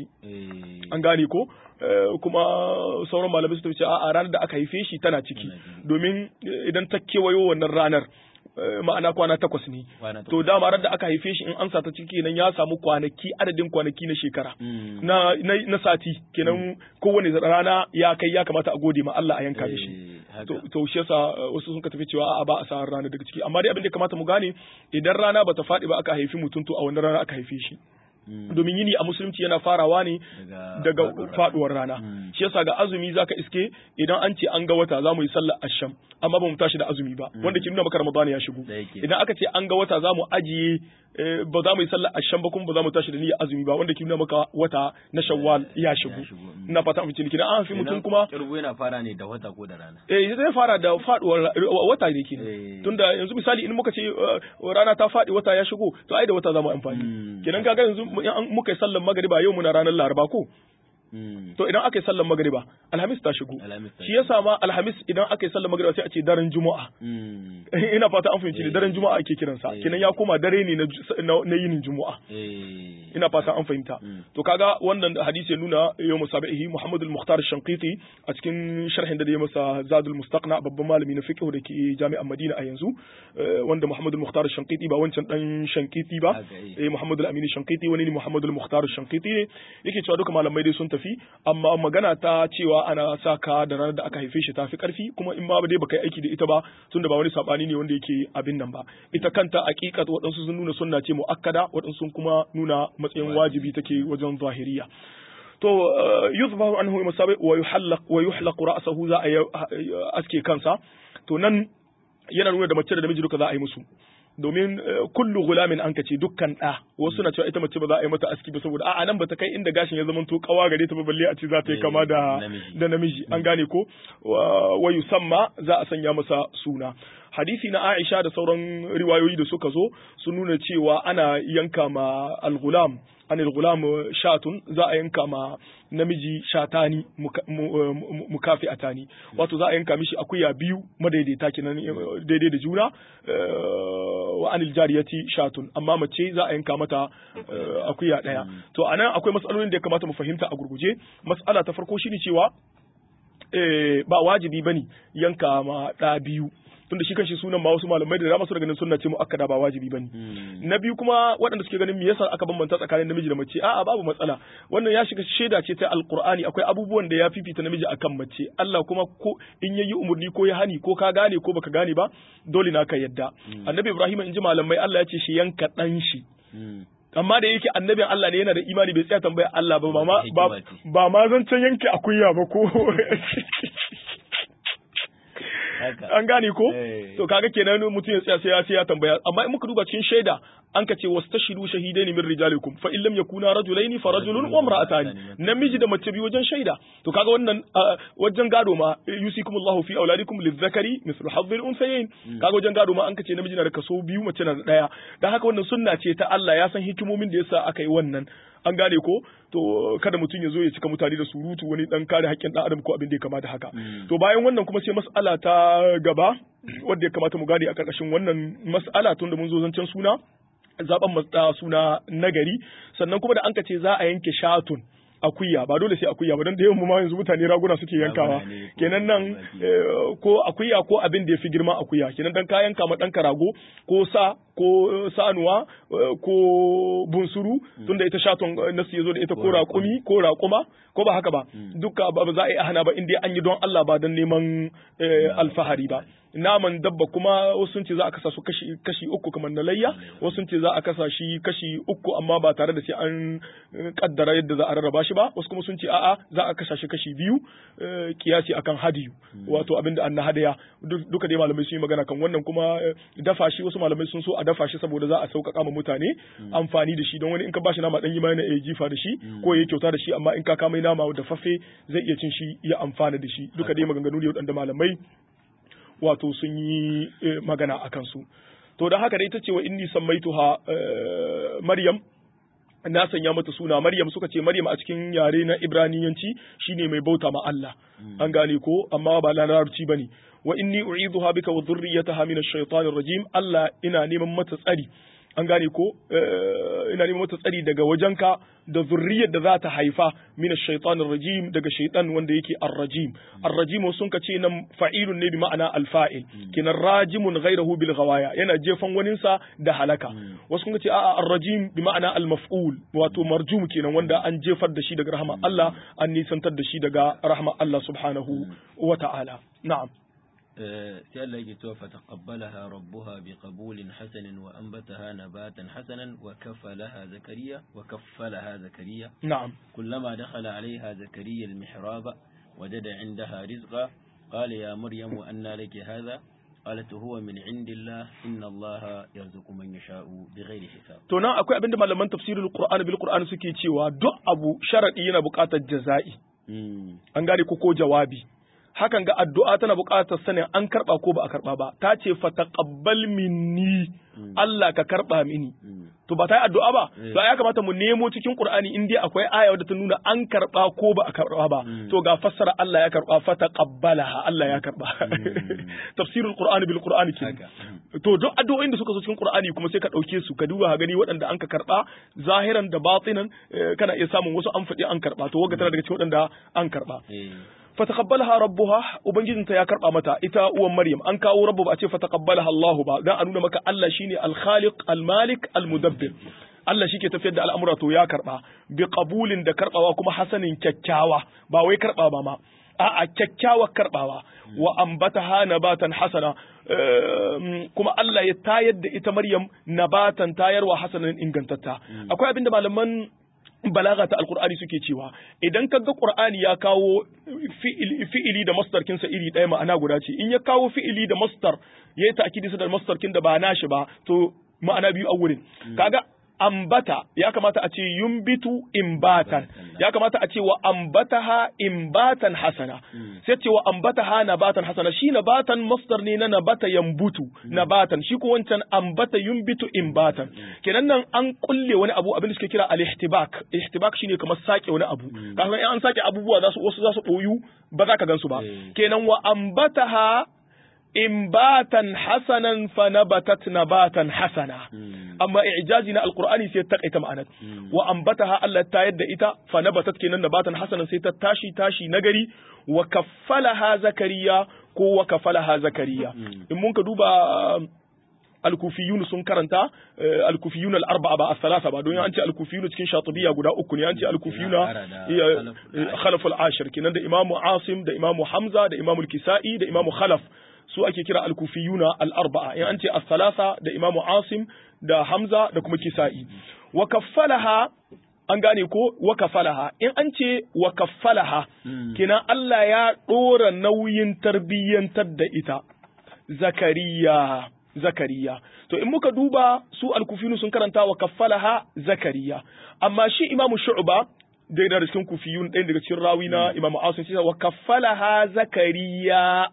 B: an gane ko kuma sauran malamai sun tafi cewa a ranar da aka haife shi tana ciki domin idan ta kewayo wannan ranar ma'ana kwana takwas ne to dama ran da aka haife shi in an sata ciki nan ya samu kwanaki adadin kwanaki na shekara na na sati kenan kowane rana ya kai ya kamata a gode ma Allah a yanka da shi to shi yasa wasu sun ka tafi cewa a ba a sa rana daga ciki amma dai abin da kamata mu gane idan rana bata faɗi ba aka haifi mutum to a wannan rana aka haife shi domin yini a musulunci yana farawa ne daga faduwar rana shi yasa ga azumi zaka iske idan an ce an ga wata za mu yi sallar asham amma ba mu tashi da azumi ba wanda ke nuna maka ramadan ya shigo idan aka ce an ga wata za mu ajiye ba za mu yi sallar asham ba kuma ba za mu tashi da niyyar azumi ba wanda ke nuna maka wata na shawwal ya shigo ina fata mu ciniki an fi mutum kuma
A: kirgo yana fara ne da wata ko da rana
B: eh zai fara da faduwar wata ne kenan tunda yanzu misali in muka ce rana ta fadi wata ya shigo to ai da wata za mu amfani kenan kaga yanzu muka yi sallar magariba yau muna ranar laraba ko To idan aka yi sallar magariba alhamis ta shigo shi yasa ma alhamis idan aka yi sallar magariba sai a ce daren juma'a ina fata an fahimci ne daren juma'a ake kiransa kenan ya koma dare ne na yinin juma'a ina fata an fahimta to kaga wannan hadisi ya nuna yau musabihi Muhammad al-Mukhtar Shanqiti a cikin sharhin da ya masa Zadul Mustaqna babban malami na fiqh da ke jami'an Madina a yanzu wanda Muhammad al-Mukhtar Shanqiti ba wancan dan Shanqiti ba eh Muhammad al-Amin Shanqiti wani ne Muhammad al-Mukhtar Shanqiti ne yake cewa duka malamai dai sun tafi amma magana ta cewa ana saka da ranar da aka haife shi tafi karfi kuma in ba dai baka yi aiki da ita ba tunda ba wani sabani ne wanda yake abin nan ba ita kanta aqiqat waɗansu sun nuna sunna ce muakkada waɗansu sun kuma nuna matsayin wajibi take wajen zahiriya to yuzbahu anhu masabi wa yuhallaq wa yuhlaq ra'sahu za a aske kansa to nan yana nuna da mace da namiji duka za a yi musu domin kullu gulamin an kace dukkan da wasu na cewa ita mace ba za a yi mata aski ba saboda a'a nan bata kai inda gashin ya zama to kawa gare ta ba balle a ce za ta yi kama da da namiji an gane ko wa yusamma za a sanya masa suna hadisi na Aisha da sauran riwayoyi da suka zo sun nuna cewa ana yanka ma al-gulam an al-gulam shatun za a yanka ma namiji shatani mukafi atani wato za a yanka mishi akuya biyu madaidaita kenan daidai da juna wa anil jariyati shatun amma mace za a yanka mata akuya daya to anan akwai matsalolin da ya kamata mu fahimta a gurguje mas'ala ta farko shine cewa ba wajibi bane yanka ma da biyu tunda shi kanshi sunan ma wasu malamai da dama su ganin sunna ce muakkada ba wajibi bane na biyu kuma waɗanda suke ganin me yasa aka bambanta tsakanin namiji da mace a'a babu matsala wannan ya shiga shaida ce ta alqur'ani akwai abubuwan da ya fifita namiji akan mace Allah kuma ko in yayi umurni ko ya hani ko ka gane ko baka gane ba dole na ka yadda annabi ibrahim in ji malamai Allah ya ce shi yanka dan shi amma da yake annabin Allah ne yana da imani bai tsaya tambaya Allah ba ba ba ma zancen yanke akuya ba ko an gane ko to kaga kenan mutum ya tsaya sai ya sai ya tambaya amma in muka duba cikin shaida an ka ce wastashidu shahidaini min rijalikum fa in lam yakuna rajulaini fa rajulun wa imra'atani namiji da mace biyu wajen shaida to kaga wannan wajen gado ma yusikumullahu fi auladikum lizzakari mithlu hadhil unsayayn kaga wajen gado ma an ka ce namiji na da kaso biyu mace na da daya dan haka wannan sunna ce ta Allah ya san hikimomin da yasa aka yi wannan an gane ko to kada mutum ya zo ya cika mutane da surutu wani dan kare haƙƙin dan adam ko abin da ya kamata haka to bayan wannan kuma sai mas'ala ta gaba wanda ya kamata mu gane a ƙarƙashin wannan mas'ala tun da mun zo zancen suna zaben matsa suna nagari sannan kuma da an ce za a yanke shatun akuya ba dole sai akuya ba don da yawan mu ma yanzu mutane raguna suke yankawa
A: Raguna ne ko
B: kenan nan
A: tumaki.
B: eh, ko akuya ko abin da ya fi girma akuya kenan dan ka yanka ma ɗanka rago ko sa ko eh, sanuwa eh, ko bunsuru tunda ita shaton eh, nasu ya zo da ita ko
A: Ko
B: raƙumi ko raƙuma ko ba haka ba duka ba ba za a yi hana ba inda an yi don Allah ba don neman eh, alfahari ba naman dabba kuma wasu sun ce za a kasa su kashi kashi uku kamar na layya wasu sun ce za a kasa shi kashi uku amma ba tare da sai an eh, kaddara yadda za a rarraba shi ba wasu kuma sun ce a'a za a kasa shi kashi biyu eh, kiyasi akan hadiyu wato abinda an na hadaya Duk- duka dai malamai sun yi magana kan wannan kuma eh, dafa shi wasu malamai sun so a dafa shi saboda za a sauƙaƙa ma mutane amfani da shi don wani in ka bashi nama dan yi ma yana iya jifa da shi ko ya kyauta da shi amma in ka kama nama da fafe zai iya cin shi ya amfana da shi duka dai maganganu ne waɗanda malamai wato sun yi eh, magana a kansu to da haka dai ita ce wa inni sammaituha eh, maryam na sanya mata suna maryam suka ce maryam a cikin yare na ibraniyanci shine mai bauta ma Allah an gane ko amma ba larabci bane wa inni u'idhuha bika wa dhurriyyataha min ash-shaytanir rajim Allah ina neman mata tsari an gane ko eh, ina neman mata tsari daga wajenka da zurriyar da za ta haifa min ash-shaytanir rajim daga shaytan wanda yake ar-rajim ar-rajim sun ka ce nan fa'ilun ne bi ma'ana al-fa'il kinan rajimun ghayrahu bil ghawaya yana jefan waninsa da halaka wasu kun ce a'a ar-rajim bi ma'ana al-maf'ul wato marjum kenan wanda an jefar da shi daga rahama Allah an nisantar da shi daga rahama Allah subhanahu wa ta'ala na'am
A: آه، sai Allah yake cewa fataqabbalaha rabbuha biqabulin hasanin wa anbataha nabatan hasanan wa kaffalaha zakariya wa kaffalaha zakariya
B: na'am
A: كلما دخل عليها زكريا المحراب وجد عندها رزقا قال يا مريم أنى لك هذا قالت هو من عند الله إن الله يرزق من يشاء بغير حساب
B: to nan akwai abinda malaman tafsirul qur'ani bil qur'ani suke cewa duk abu sharadi yana buƙatar jaza'i
A: مم.
B: an gane ko ko jawabi hakan ga addu'a tana buƙatar sanin an karɓa ko ba a karɓa ba ta ce fa taqabbal minni Allah ka karɓa mini
A: مم.
B: to ba ta yi addu'a ba
A: Eh.
B: to ya kamata mu nemo cikin Qur'ani in dai akwai aya wadda ta nuna an karɓa ko ba a karɓa ba
A: Mm.
B: to ga fassara Allah ya karɓa fa taqabbalaha Allah ya karɓa tafsirul Qur'ani bil Qur'ani ke
A: haka Mm.
B: to duk addu'o'in da suka zo cikin Qur'ani kuma sai ka ɗauke su ka duba ka gani waɗanda an ka karɓa zahiran da batinan eh, kana iya samun wasu an faɗi an karɓa to waga tana daga cikin waɗanda an karɓa
A: Eh.
B: fataqabbalaha rabbuha ubangijinta ya karba mata ita uwan maryam an kawo rabbu ba a ce fataqabbalaha Allahu ba dan a nuna maka Allah shine al-khaliq al-malik al-mudabbir Allah shi ke tafiyar da al'amura to ya karba bi qabulin da karbawa kuma hasanin kyakkyawa ba wai karba ba ma a'a kyakkyawar karbawa wa ambataha nabatan hasana ehm, kuma Allah ya tayar da ita Maryam nabatan tayarwa hasanan ingantatta akwai abinda malaman balaga ta alkur'ani suke cewa idan ka ga qur'ani ya kawo fi'ili, fi'ili da masdar kinsa iri ɗaya ma'ana guda ce in ya kawo fi'ili da masdar yayi ta'kidi su da masdar kin da ba nashi ba to ma'ana biyu a wurin kaga ambata ya kamata a ce yumbitu imbatan ya kamata a ce wa ambataha imbatan hasana sai ce wa ambataha nabatan hasana shi nabatan masdar ne na nabata yambutu nabatan shi ko wancan ambata yumbitu imbatan kenan nan an kulle wani abu abin da suke kira al-ihtibak ihtibak shine kamar sake wani abu kaga in an sake abubuwa za su wasu za su boyu ba za ka gansu ba kenan wa ambataha imbatan hasanan fa nabatat nabatan hasana amma i'jazi na alqur'ani sai ta kaita ma'anar wa ambataha Allah ta yadda ita fa nabatat kenan nabatan hasanan sai ta tashi tashi nagari wa kaffalaha zakariya ko wa kafalaha zakariya in mun ka duba alkufiyun sun karanta alkufiyun al-arba'a ba as-salasa ba don an ce alkufiyun cikin shatibiyya guda uku ne an ce alkufiyuna khalaf al-ashir kenan da imamu asim da imamu hamza da imamu al-kisa'i da imamu khalaf su ake kira al-kufiyuna al-arba'a in an ce as-salasa da imamu asim da hamza da kuma kisa'i wa kaffalaha an gane ko wa kafalaha in an ce wa kaffalaha kina Allah ya dora nauyin tarbiyyantar da ita zakariya zakariya to in muka duba su al-kufiyun sun karanta wa kaffalaha zakariya amma shi imamu shu'ba da yana da cikin kufiyun ɗaya daga cikin rawi na imamu asim sai wa kaffalaha zakariya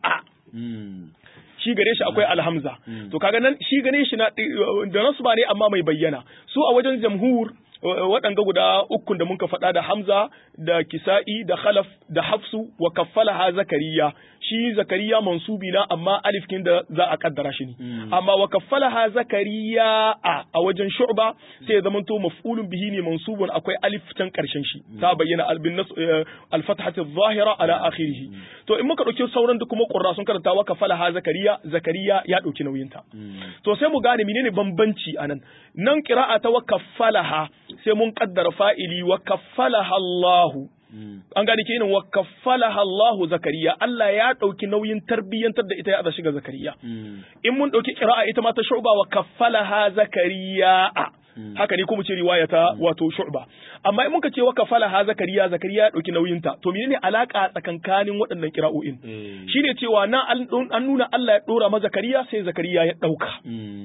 B: shi gare shi akwai alhamza to kaga nan shi gare shi na da nasu ba ne amma mai bayyana su a wajen jamhur waɗanga guda ukun da muka faɗa da Hamza da Kisa'i da Khalaf da Hafsu wa kaffalaha Zakariya shi zakariya mansubi na amma alif kin da za a kaddara shi ne amma wa kaffalaha zakariya a a wajen shu'ba sai ya zamanto maf'ulun bihi ne mansubun akwai alif can karshen shi ta bayyana albin nas al-fathati adh-dhahira ala akhirih to in muka dauki sauran da kuma qurra sun karanta wa kaffalaha zakariya zakariya ya dauki nauyin ta to sai mu gane menene bambanci anan nan qira'a ta wa kaffalaha sai mun kaddara fa'ili wa kaffalaha Allahu an gane kenan wa kaffalaha Allah zakariya Allah ya dauki nauyin tarbiyyantar da ita ya shiga zakariya in mun dauki qira'a ita ma ta shu'ba wa kaffalaha zakariya haka ne kuma ce riwaya ta wato shu'ba amma in muka ce wa kafalaha zakariya zakariya ya dauki nauyin ta to menene alaka tsakankanin waɗannan kira'o'in shine cewa na an nuna Allah ya dora ma zakariya sai zakariya ya dauka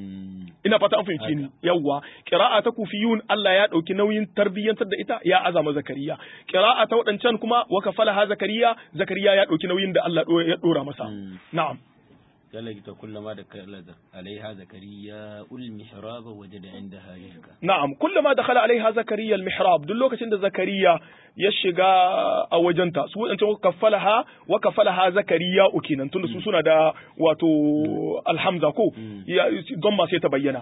B: ina fata an fahimce ni yawwa qira'a ta kufiyun Allah ya dauki nauyin tarbiyyantar da ita ya azama zakariya qira'a ta wadancan kuma wa kafalaha zakariya zakariya ya dauki nauyin da Allah ya dora masa na'am
A: قالت كلما دخل عليها زكريا المحراب وجد عندها رزقا
B: نعم كلما دخل عليها زكريا المحراب duk lokacin da zakariya ya shiga a wajenta su wadancan kafalaha wa kafalaha zakariya ukinan tunda su suna da wato alhamza ko don ma sai ta bayyana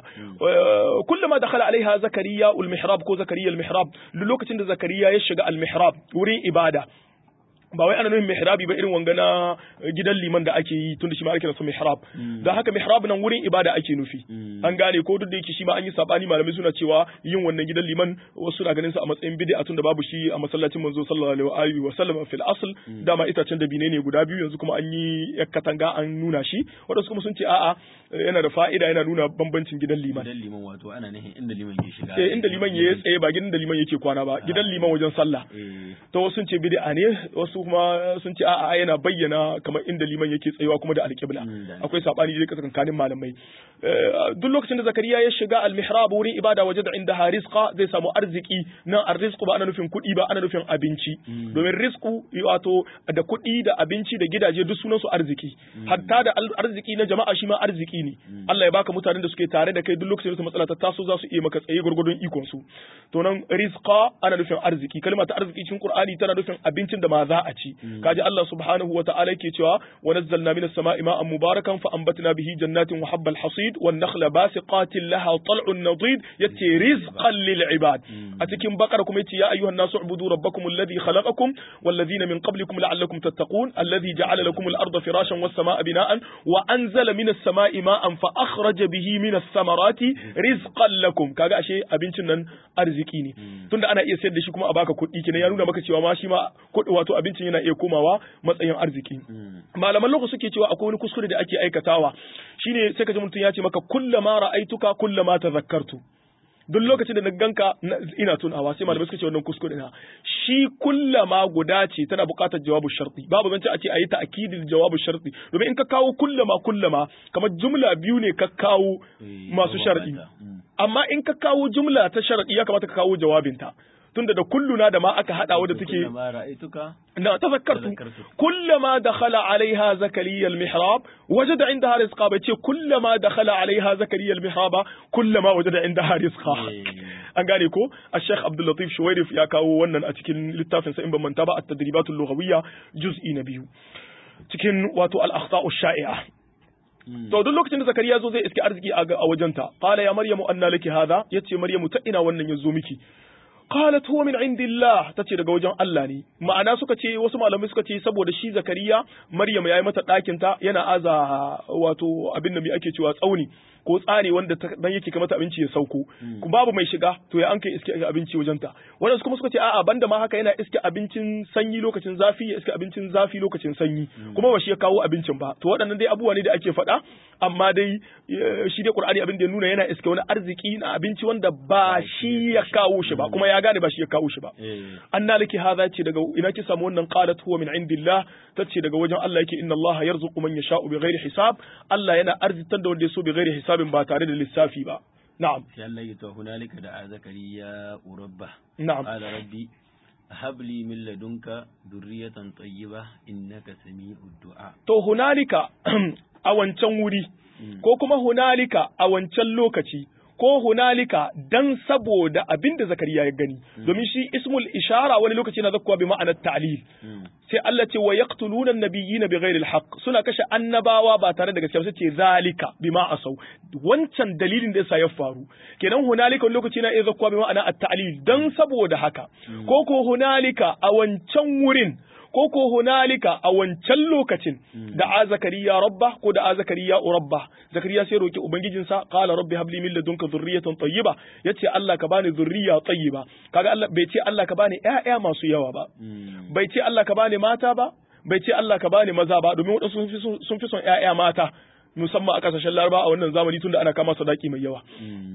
B: kullama dakhala alaiha zakariya almihrab ko zakariya almihrab duk lokacin da zakariya ya shiga almihrab wurin ibada ba wai ana nufin mihrabi ba irin wanga na gidan liman da ake yi tun da shi ma ake nasu mihrab da haka mihrab nan wurin ibada ake nufi an gane ko duk da yake shi ma an yi sabani malamai suna cewa yin wannan gidan liman wasu na ganin sa a matsayin bid'a tun da babu shi a masallacin manzo sallallahu alaihi wa sallam fil asl dama itacen da bine ne guda biyu yanzu kuma an yi katanga an nuna shi wadansu kuma sun ce a'a yana da fa'ida yana nuna bambancin gidan liman
A: gidan liman wato ana nufin inda liman ke shiga
B: eh inda liman ya tsaye ba gidan da liman yake kwana ba gidan liman wajen sallah to wasu sun ce bid'a ne wasu kuma sun ce a'a yana bayyana kamar inda liman yake tsayawa kuma da alƙibla akwai sabani da tsakankanin malamai duk lokacin da zakariya ya shiga almihrab wurin ibada waje da inda rizqa zai samu arziki nan arrizqu ba ana nufin kuɗi ba ana nufin abinci domin rizqu wato da kuɗi da abinci da gidaje duk sunan su arziki hatta da arziki na jama'a shi ma arziki ne Allah ya baka mutanen da suke tare da kai duk lokacin da matsala ta taso za su iya maka tsaye gurgurdun ikon su to nan rizqa ana nufin arziki kalma ta arziki cikin Qur'ani tana nufin abincin da ma za a ci kaji Allah subhanahu wa ta'ala yake cewa wa nazzalna minas sama'i ma'an mubarakan fa anbatna bihi jannatin wa habbal hasid wan nakhla basiqatin laha tal'un nadid yace rizqan lil ibad a cikin bakar kuma yace ya ayyuhan nasu ubudu rabbakum alladhi khalaqakum wal ladhina min qablikum la'allakum tattaqun alladhi ja'ala lakum al arda firashan was sama'a bina'an wa anzala minas sama'i ma'an fa akhraja bihi minas samarati rizqan lakum kaga ashe abincin nan arziki ne tunda ana iya sayar da shi kuma a baka kuɗi kenan ya nuna maka cewa ma shi ma wato abincin yana iya komawa matsayin arziki malaman lokaci suke cewa akwai wani kuskure da ake aikatawa shine sai ka ji mutum ya ce maka kullama ra'aituka kullama tazakkartu duk lokacin da na ganka ina tunawa sai malamai suka ce wannan kuskure na shi kullama guda ce tana buƙatar jawabu sharti babu zance a ce a yi ta'kidil jawabu sharti domin in ka kawo kullama kullama kamar jumla biyu ne ka kawo masu shar'i amma in ka kawo jumla ta shar'i ya kamata ka kawo jawabinta tunda da kulluna da ma aka hada wadda take na tazakkartu kullama dakhala alaiha zakariya almihrab wajada indaha rizqa bai ce kullama dakhala alaiha zakariya almihrab kullama wajada indaha rizqa an gane ko al-sheikh abdul latif shuwairif ya kawo wannan a cikin littafin sa in ban manta ba at-tadribat al-lughawiyya juz'i na biyu cikin wato al-akhta'u shai'a to duk lokacin da zakariya zo zai iske arziki a wajenta qala ya maryamu anna laki hadha yace maryamu ta ina wannan yazo miki qalat huwa min indillah tace daga wajen Allah ne ma'ana suka ce wasu malamai suka ce saboda shi zakariya maryam yayi mata ɗakin ta yana aza wato abin da me ake cewa tsauni ko tsari wanda dan yake kamata abinci ya sauko kuma babu mai shiga to ya an kai iske abinci wajen ta wannan kuma suka ce a'a banda ma haka yana iske abincin sanyi lokacin zafi ya iske abincin zafi lokacin sanyi kuma ba shi ya kawo abincin ba to waɗannan dai abubuwa ne da ake faɗa amma dai shi dai Qur'ani abin da ya nuna yana iske wani arziki na abinci wanda ba shi ya kawo shi ba kuma ya gane ba shi ya kawo shi ba anna laki hadha ce daga ina ki samu wannan qalat huwa min indillah tace daga wajen Allah yake inna Allah yarzuqu man yasha'u bighairi hisab Allah yana arzitan da wanda ya so bighairi hisabin ba tare da lissafi ba na'am
A: sai Allah ya to hunalika da zakariya urabba
B: na'am
A: qala rabbi هب لي من لدنك ذرية طيبة إنك سميع الدعاء
B: to hunalika a wancan wuri ko kuma hunalika a wancan lokaci ko hunalika dan saboda abin da zakariya ya gani domin shi ismul ishara wani lokaci na zakkuwa bi ma'anar ta'lil sai Allah ce wa yaqtuluna an-nabiyina bighairi al-haqq suna kashe annabawa ba tare da gaskiya sai ce zalika bima asau wancan dalilin da yasa ya faru kenan hunalika wani lokaci na iya zakkuwa bi ma'ana at-ta'lil dan saboda haka ko ko hunalika a wancan wurin ko ko hunalika a wancan lokacin da a zakariya rabba ko da a zakariya rabba zakariya sai roki ubangijinsa qala rabbi habli min ladunka dhurriyatan tayyiba yace Allah ka bani dhurriya tayyiba kaga Allah bai ce Allah ka bani ƴaƴa masu yawa ba bai ce Allah ka bani mata ba bai ce Allah ka bani maza ba domin wadansu sun fi son ƴaƴa mata musamman a kasashen Laraba a wannan zamani tunda ana kama sadaki mai yawa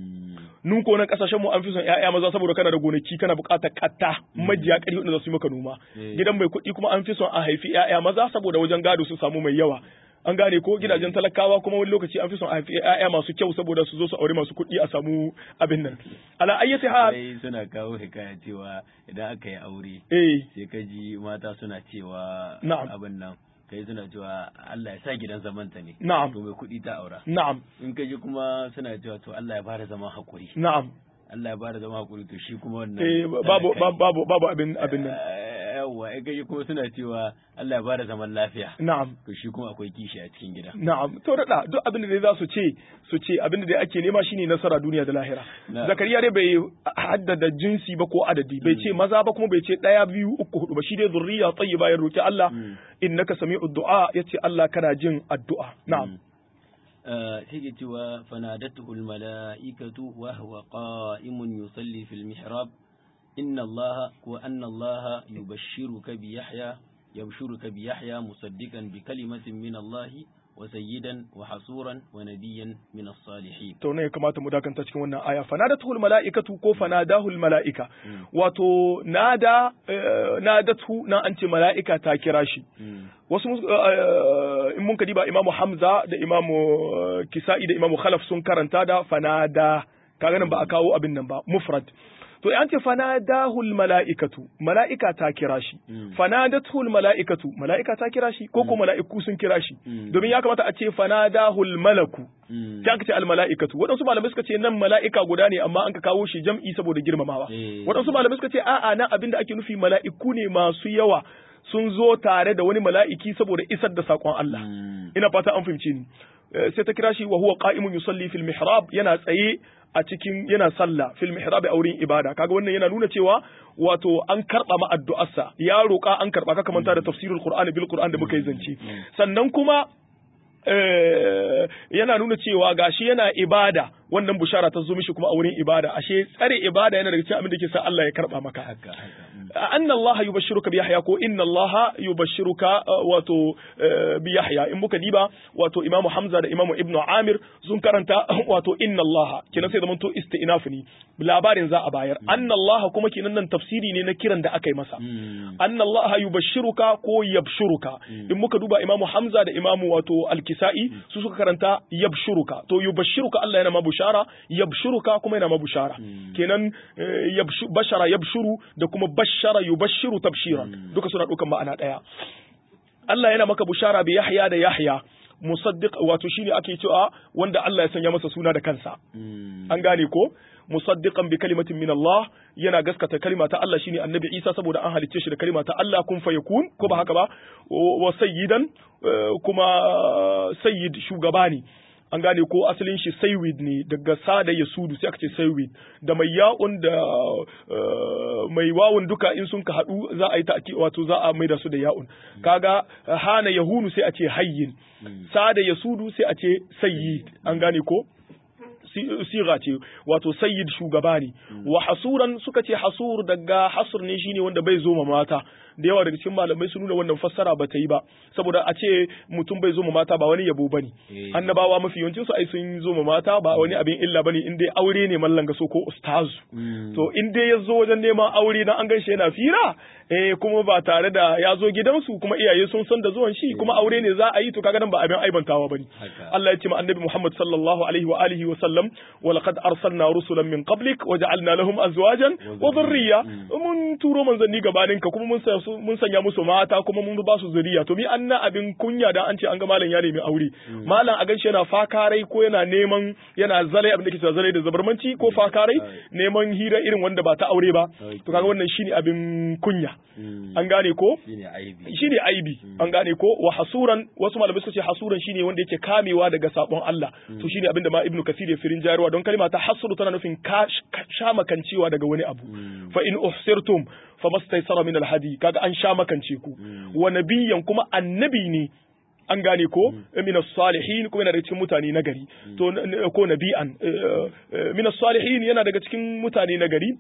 B: nun ko nan kasashen mu an fi son ƴaƴa maza saboda kana da gonaki kana buƙatar katta majiya ƙarfi wanda za su yi maka noma gidan mai kuɗi kuma an fi son a haifi ƴaƴa maza saboda wajen gado su samu mai yawa an gane ko gidajen talakawa kuma wani lokaci an fi son a haifi ƴaƴa masu kyau saboda su zo su aure masu kuɗi a samu abin nan ala ayyati hal
A: sai suna kawo hikaya cewa idan aka yi aure
B: eh
A: sai ka ji mata suna cewa
B: Na'am.
A: abin nan kai suna cewa Allah ya sa gidan zamanta ne
B: Na'am.
A: to mai kuɗi ta aura
B: na'am
A: in ka ji kuma suna cewa to Allah ya bada zaman hakuri
B: na'am
A: Allah ya bada zaman hakuri to shi kuma wannan
B: eh babu
A: talaka ne.
B: babu babu abin abin nan
A: Eh, yawwa in ka ji kuma suna cewa Allah ya bada zaman lafiya
B: na'am
A: to shi kuma akwai kishi a cikin gida
B: Na'am, to da duk abin da dai za su ce, su ce abin da dai ake nema shine nasara duniya da lahira.
A: Na'am.
B: Zakariya dai bai haddada jinsi ba ko adadi, bai ce maza ba kuma bai ce ɗaya biyu uku hudu ba, shi dai zurriya tayyiba ya roki Allah,
A: Mm.
B: innaka sami'ud du'a yace Allah kana jin addu'a. Na'am.
A: take cewa fanadatuhu almala'ikatu wa huwa qa'imun yusalli fil mihrab inna allaha wa anna allaha yubashshiruka bi yahya yabshuruka bi yahya musaddiqan bi kalimatin min allahi wa sayyidan wa hasuran wa nabiyyan min as-salihin
B: To ne ya kamata mu dakanta cikin wannan aya fanadatuhul mala'ikatu ko fanadahul mala'ika. Wato nada eh, nadatu na an ce mala'ika ta kira shi. wasu mus- eh, in mun kadiba imamu hamza da imamu eh, kisa'i da imamu khalaf sun karanta da fanada kaga nan ba a kawo abin nan ba mufrad to an ce fanadahul mala'ikatu mala'ika ta kira shi
A: Mm.
B: fanadatul mala'ikatu mala'ika ta kira shi ko ko mala'iku sun kira shi
A: Mm.
B: domin ya kamata a ce fanadahul malaku
A: Mm.
B: sai aka ce al mala'ikatu waɗansu malamai suka ce nan mala'ika guda ne amma an ka kawo shi jam'i saboda girmamawa
A: Eh.
B: waɗansu malamai suka ce a'a nan abin da ake nufi mala'iku ne masu yawa sun zo tare da wani mala'iki saboda isar da saƙon Allah
A: Mm.
B: ina fata an fahimce ni Eh, sai ta kira shi wa huwa qa'imun yusalli fil mihrab yana tsaye a cikin yana sallah fil mihrab a wurin ibada kaga wannan yana nuna cewa wato an karba ma addu'arsa ya roƙa an karba ka manta da tafsirul qur'ani bil qur'an da muka yi zance sannan kuma eh, yana nuna cewa gashi yana ibada wannan bushara ta zo mishi kuma a wurin ibada ashe tsare ibada yana daga cikin abin da ke sa Allah ya karba maka
A: haka haka Mm.
B: anna Allah yubashshiruka bi Yahya ko inna Allah yubashshiruka uh, wato uh, bi Yahya in muka diba wato Imam Hamza da Imam Ibn Amir sun karanta wato inna Allah kenan sai zamanto isti'naf ne labarin za a bayar anna Allah kuma kenan nan tafsiri ne na kiran da aka yi masa
A: Mm.
B: anna Allah yubashshiruka ko yabshuruka in muka duba Imam Hamza da Imam wato Al-Kisa'i su suka karanta yabshuruka to yubashshiruka Allah yana ma bushara yabshuruka kuma yana ma bushara kenan eh, yabshu bashara yabshuru da kuma bashara yubashshiru tabshiran duka suna dukan ma'ana daya Allah yana maka bushara bi Yahya da Yahya musaddiq wato shine ake cewa wanda Allah ya sanya masa suna da kansa
A: Mm.
B: an gane ko musaddiqan bi kalimatin min Allah yana gaskata kalima ta Allah shine annabi Isa saboda an halicce shi da kalima ta Allah kun fayakun ko ba haka ba wa sayyidan eh, kuma sayyid shugaba ne an gane ko asalin shi saywid ne daga sada ya sudu sai aka ce saywid da mai ya'un da eh, mai wawun duka in sun ka haɗu za a yi ta wato za a maida su da ya'un kaga hana yahunu sai a ce hayyin sada ya sudu sai a ce sayyid an gane ko si- siga ce wato sayyid shugaba ne wa hasuran suka ce hasur daga hasur ne shine wanda bai zo ma mata da yawa daga cikin malamai sun nuna wannan fassara ba ta yi ba saboda a ce mutum bai zo ma mata ba wani yabo bane
A: Eh.
B: annabawa mafi yawancin su ai sun zo ma mata ba wani abin illa bane in dai aure ne mallan gaso ko ustazu
A: Mm.
B: to in dai ya zo wajen neman aure dan an ganshi yana fira eh kuma ba tare da ya zo gidansu kuma iyaye sun san da zuwan shi kuma aure ne za a yi to kaga nan ba abin aibantawa bane
A: Haka.
B: Allah ya ce ma annabi Muhammad sallallahu alaihi wa alihi wa sallam wa laqad arsalna rusulan min qablik wa ja'alna lahum azwajan wa dhurriyya mun turo manzanni gabanin ka kuma mun sa su mun sanya musu mata kuma mun ba su zuriya to mi an na abin kunya da an ce an ga malam ya nemi aure malam a ganshi yana fakarai ko yana neman yana zalai abin da ke cewa zalai da zabarmanci ko fakarai neman hira irin wanda ba ta aure ba to kaga wannan shine abin kunya an gane ko shine aibi an gane ko wa hasuran wasu malamai suka ce hasuran shine wanda yake kamewa daga sabon Allah to shine abin da ma ibnu kasir ya firin jarwa don kalma ta hasru tana nufin sha makancewa daga wani abu fa in uhsirtum fa mastaysara min alhadi kaga an sha makance ku wa nabiyyan kuma annabi ne an gane ko min salihin kuma yana daga cikin mutane na gari to ko nabi'an min salihin yana daga cikin mutane na gari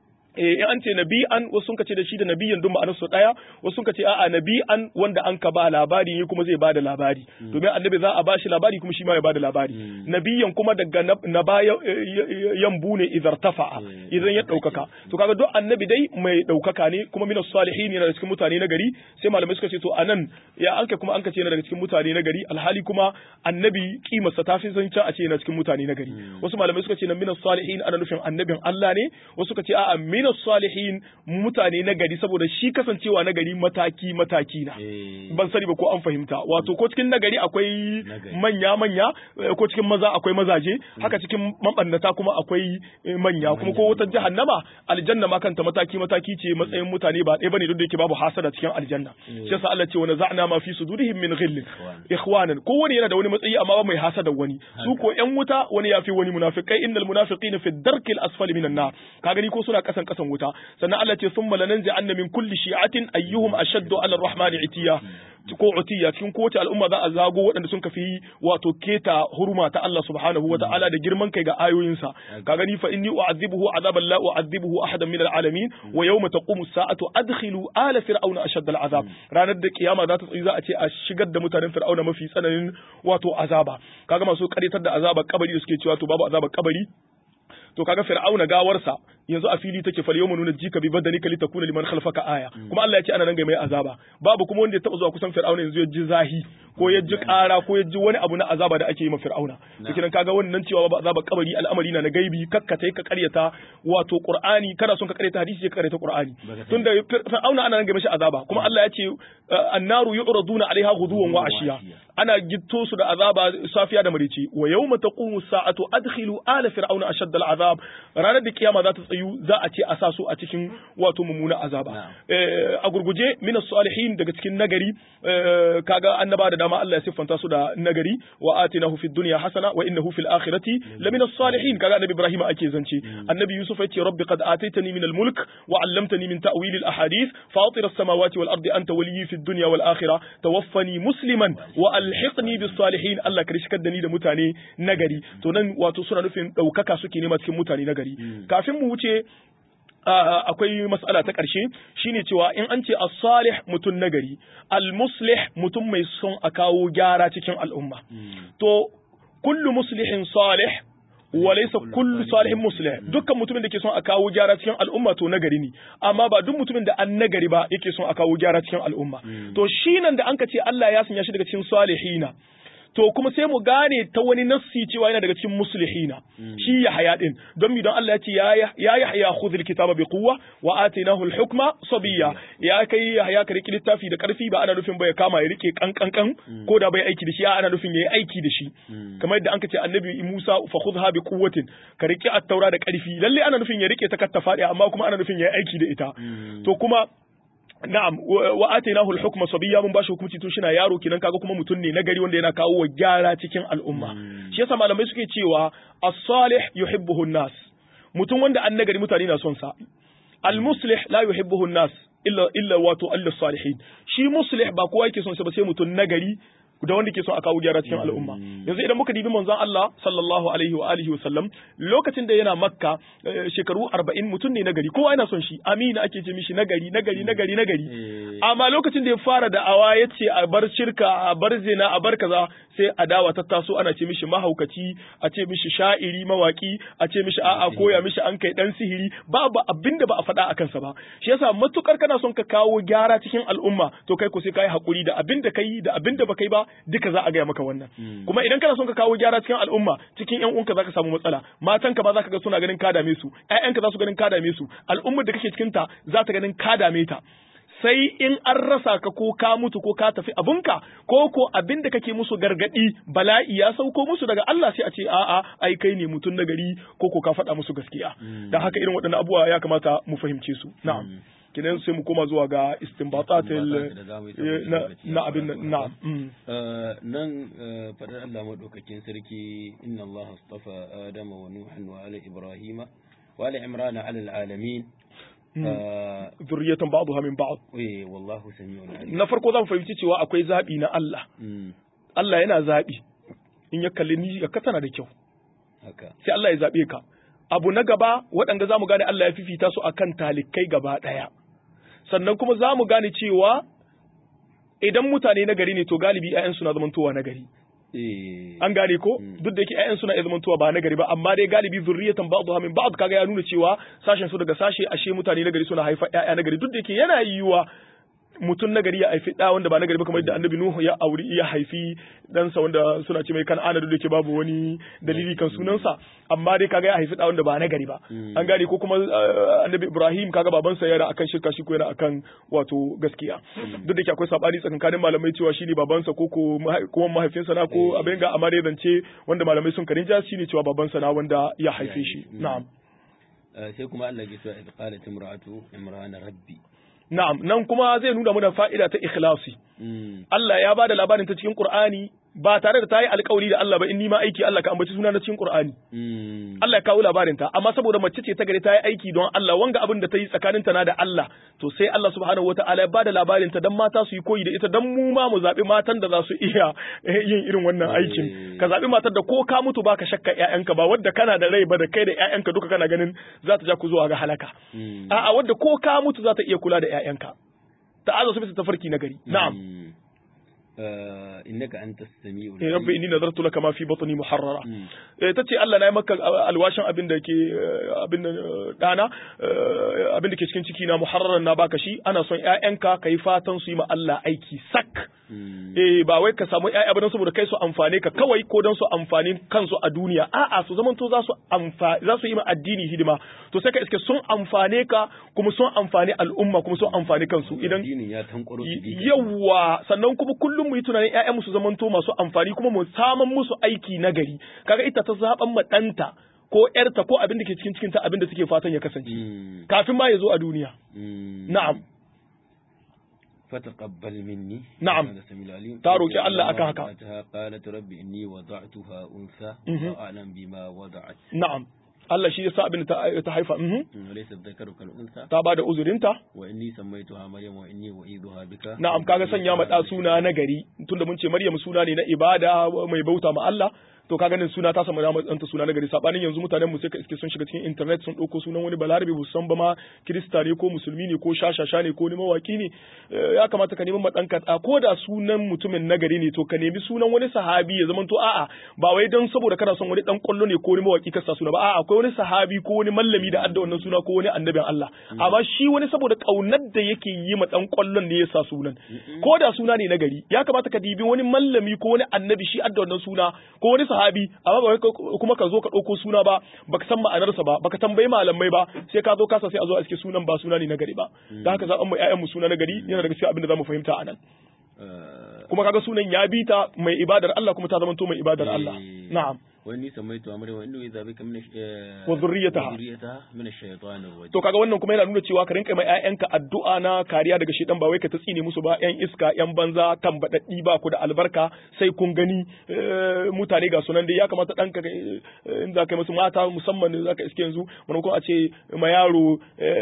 B: eh in an ce nabi'an wasu sun ce da shi da nabiyan duk ma'anar su daya wasu sun ce a'a nabi'an wanda an ka ba labari ne kuma zai bada labari domin annabi za a ba shi labari kuma shi ma ya bada labari nabiyan kuma daga na baya yambu ne idan tafa'a idan ya daukaka to kaga duk annabi dai mai daukaka ne kuma minas salihin yana daga cikin mutane na gari sai malamai suka ce to anan ya anka kuma anka ce yana daga cikin mutane na gari alhali kuma annabi kimarsa ta fi zance a ce yana cikin mutane na gari wasu malamai suka ce na minas salihin ana nufin annabin Allah ne wasu suka ce a'a min salihin mutane na gari saboda shi kasancewa na gari mataki mataki na ban sani ba ko an fahimta wato ko cikin nagari akwai manya manya ko cikin maza akwai mazaje haka cikin mabannata kuma akwai manya kuma ko wata jahannama aljanna ma kanta mataki mataki ce matsayin mutane ba ɗaya bane duk da yake babu hasada cikin aljanna shi yasa Allah ce wa naza'na ma fi sudurihim min ghillin ikhwanan ko wani yana da wani matsayi amma ba mai hasada wani su ko ƴan wuta wani yafi wani munafikai innal munafiqina fi darkil asfali minan nar ka gani ko suna kasan kasan wuta sannan Allah ce summa lananzi anna min kulli shi'atin ayyuhum ashaddu ala ar-rahmani itiya ko utiya cikin kowace al'umma za a zago waɗanda sun kafi wato keta hurma ta Allah subhanahu wa ta'ala da girman kai ga ayoyinsa ka gani fa inni u'adhibuhu azaban la u'adhibuhu ahadan min al'alamin wa yawma taqumu as-sa'atu adkhilu ala fir'auna ashadda al'azab ranar da kiyama za ta tsayi za a ce a shigar da mutanen fir'auna mafi tsananin wato azaba kaga masu karitar da azabar kabari da suke cewa to babu azabar kabari to kaga fir'auna gawarsa yanzu a fili take fal yawma nunajjika bi badanika litakuna liman khalfaka aya kuma Allah ya ce ana nan ga mai azaba babu kuma wanda ya taba zuwa kusan fir'auna yanzu ya ji zahi ko ya ji ƙara ko ya ji wani abu na azaba da ake yi ma fir'auna to kiran kaga wannan cewa babu azaba kabari al'amari na na gaibi kakkatai ka karyata wato qur'ani kana son ka karyata hadisi ka karyata qur'ani tunda fir'auna ana nan ga mishi azaba kuma Allah ya ce annaru yu'raduna alaiha ghuduwan wa ashiya ana gitto su da azaba safiya da marici wa yawma taqumu sa'atu adkhilu ala fir'auna ashadda al'azab ranar da kiyama za ta tsayu za a ce a sa su a cikin wato mummuna azaba a gurguje min salihin daga cikin nagari kaga annaba da dama Allah ya siffanta su da nagari wa atinahu fid dunya hasana wa innahu fil akhirati lamina salihin kaga annabi Ibrahim ake zance annabi Yusuf ya ce rabbi qad ataitani min al mulk wa 'allamtani min ta'wil al ahadith fatir as samawati wal ardi anta waliyyi fid dunya wal akhirah tawaffani musliman wa alhiqni bis salihin Allah ka rishkar da ni da mutane nagari to nan wato suna nufin daukaka suke nema cikin mutane nagari kafin mu wuce akwai mas'ala ta ƙarshe shine cewa in an ce as-salih mutum nagari al-muslih mutum mai son a kawo gyara cikin al'umma to kullu muslihin salih wa laysa kullu salihin muslih dukkan mutumin da ke son a kawo gyara cikin al'umma to nagari ne amma ba duk mutumin da an nagari ba yake son a kawo gyara cikin al'umma to shi nan da an ka ce Allah ya sanya shi daga cikin salihina to kuma sai mu gane ta wani nassi cewa yana daga cikin muslihina shi ya haya din don mi don Allah ya ce ya ya haya khudhil kitaba bi quwwa wa atainahu al-hukma sabiyya ya kai ya haya ka riki littafi da karfi ba ana nufin ba ya kama ya rike kankankan ko da bai aiki da shi ana nufin yayi aiki da shi kamar yadda anka ce annabi Musa fa khudha bi quwwatin ka riki at-taura da karfi lalle ana nufin ya rike ta kattafa amma kuma ana nufin yayi aiki da ita to kuma na'am wa atainahu al-hukma sabiyya mun bashi hukunci tun shina yaro kinan kaga kuma mutum ne nagari wanda yana kawo wa gyara cikin al'umma shi yasa malamai suke cewa as-salih yuhibbuhu an-nas mutum wanda an nagari mutane na son sa al-muslih la yuhibbuhu an-nas illa illa wato al-salihin shi muslih ba kowa yake son sa ba sai mutum nagari da wanda ke son a kawo gyara cikin al'umma yanzu idan muka dibi manzon Allah sallallahu alaihi wa alihi wa sallam lokacin da yana makka shekaru 40 mutum ne nagari kowa yana son shi amina ake ce mishi nagari nagari nagari nagari amma lokacin da ya fara da awa ya ce a bar shirka a bar zina a bar kaza sai adawa ta taso ana ce mishi mahaukaci a ce mishi sha'iri mawaki a ce mishi a'a koya mishi an kai dan sihiri babu abin da ba a faɗa a kansa ba shi yasa matukar kana son ka kawo gyara cikin al'umma to kai ko sai kai hakuri da abin da kai da abin da baka yi ba duka za a gaya maka wannan kuma idan kana son ka kawo gyara cikin al'umma cikin yan uwanka zaka samu matsala matanka ba za ka ga suna ganin ka dame su ƴaƴanka za su ganin ka dame su al'ummar da kake cikin ta za ta ganin ka dame ta sai in an rasa ka ko ka mutu ko ka tafi abunka ko ko abin da kake musu gargadi bala'i ya sauko musu daga Allah sai a ce a'a ai kai ne mutum na gari ko ko ka faɗa musu gaskiya dan haka irin waɗannan abubuwa ya kamata mu fahimce su na'am kinan sai mu koma zuwa ga istinbatatil na abin na
A: nan fadar Allah madaukakin sarki inna Allah astafa Adama wa Nuhan wa ala Ibrahima wa ala Imran ala alamin
B: zurriyatan ba'daha min ba'd
A: eh wallahu sami'un alim
B: na farko zan fahimci cewa akwai zabi na Allah Allah yana zabi in ya kalli ni ka tana da kyau
A: haka
B: sai Allah ya zabe ka abu na gaba waɗanda zamu gane Allah ya fifita su akan talikai gaba ɗaya sannan kuma zamu gane cewa idan mutane na gari ne to galibi 'ya'yansu na zamantowa na gari an gane ko duk da yake ƴaƴan suna iya zamantowa ba nagari ba amma dai galibi zurriyatan ba'dha min ba'd kaga ya nuna cewa sashen su daga sashe ashe mutane nagari suna haifa ƴaƴa nagari duk da yake yana yiwuwa mutum nagari ya haifi ɗa wanda ba nagari ba kamar yadda annabi Nuhu ya auri ya haifi ɗansa wanda suna ce mai kan'ana duk da yake babu wani dalili kan sunansa amma dai kaga ya haifi ɗa wanda ba nagari ba an gane ko kuma annabi Ibrahim kaga babansa yana akan shirka shi ko yana akan wato gaskiya duk da yake akwai sabani tsakankanin malamai cewa shi ne babansa ko ko kuma mahaifinsa na ko abin ga amma dai zance wanda malamai sun karin ja shi ne cewa babansa na wanda ya haife shi na'am
A: sai kuma Allah ya ce idh qalat imra'atu imrana rabbi
B: Na'am, nan kuma zai nuna mana fa'ida ta ikhlasi. Allah ya ba da labarin ta cikin Qur'ani ba tare da ta yi alkawari da Allah ba in nima aiki Allah ka ambaci suna na cikin Qur'ani. Allah ya kawo labarin ta, amma saboda mace ce ta gari ta yi aiki don Allah wanga abin da ta yi tsakaninta na da Allah, to sai Allah subhanahu wata'ala ya ba da labarin ta dan mata su yi koyi da ita dan mu ma mu zaɓi matan da za su iya yin irin wannan aikin. Ka zaɓi matar da ko ka mutu baka shakka ƴaƴanka ba wadda kana da rai ba da kai da ƴaƴanka duka kana ganin za ta ja ku zuwa ga halaka. A'a wadda ko ka mutu za ta iya kula da ƴaƴanka. Ta'aza su bisa tafarki na gari. Na'am.
A: innaka antas samiul
B: ya rabbi inni nazartu laka ma fi batni muharrara tace Allah na yi maka alwashin abin da ke abin da dana abin da ke cikin ciki na muharraran na baka shi ana son ƴaƴanka kai fatan su yi ma Allah aiki sak eh ba wai ka samu ƴaƴa ba saboda kai su amfane ka kawai ko dan su amfani kansu a duniya a'a su zaman to za su amfa za su yi ma addini hidima to sai ka iske sun amfane ka kuma sun amfani al'umma kuma sun amfani kansu idan
A: ya tankwaro
B: yawa sannan kuma kullum mu yi tunanin ƴaƴan su zaman to masu amfani kuma mu saman musu aiki na gari kaga ita ta zaban ma ɗanta ko ƴarta ko abin da ke cikin cikinta abin da suke fatan ya kasance kafin ma ya zo a duniya na'am
A: فتقبل مني
B: نعم تاروك الله أكا هكا
A: قالت ربي إني وضعتها أنثى وأعلم بما وضعت
B: نعم Allah shi yasa abin da ta haifa
A: laysa dhakaru kal unsa
B: ta bada uzurinta
A: wa inni sammaytuha maryam wa inni u'iduha bika
B: na'am kaga sanya ma da suna na gari tunda mun ce maryam suna ne na ibada mai bauta ma Allah to kaga nan suna ta samu da ɗanta suna na gari sabanin yanzu mutanen mu sai ka iske sun shiga cikin internet sun ɗauko sunan wani balarabe bu san ba ma kirista ne ko musulmi ne ko shashasha ne ko ni mawaki ne ya kamata ka neman ma ɗanka ko da sunan mutumin na gari ne to ka nemi sunan wani sahabi ya zamanto a'a ba wai don saboda kana son wani dan kwallo ne ko wani mawaki ka sa suna ba a'a akwai wani sahabi ko wani mallami da adda wannan suna ko wani annabin Allah amma shi wani saboda kaunar da yake yi ma dan kwallon ne ya sa sunan ko da suna ne na gari ya kamata ka dibi wani mallami ko wani annabi shi adda wannan suna ko wani sahabi amma ba kuma ka zo ka ɗauko suna ba baka san ma'anarsa ba baka tambayi malamai ba sai ka zo kasa sai a zo a cikin sunan ba suna ne na gari ba da haka zaɓen mu ƴaƴan mu suna na gari yana daga cikin abin da zamu fahimta anan kuma kaga sunan ya bi ta mai ibadar Allah kuma ta zama to mai ibadar Allah na'am
A: wani samaitu amri wa inna idza bika min
B: wa dhurriyyataha
A: min ash-shaytanir rajim
B: to kaga wannan kuma yana nuna cewa ka rinka mai ƴaƴanka addu'a na kariya daga shedan ba wai ka tsine musu ba ƴan iska ƴan banza tambadaddi ba ku da albarka sai kun gani mutane ga sunan dai ya kamata ɗanka in za ka yi musu mata musamman za ka iske yanzu wani kuma a ce ma yaro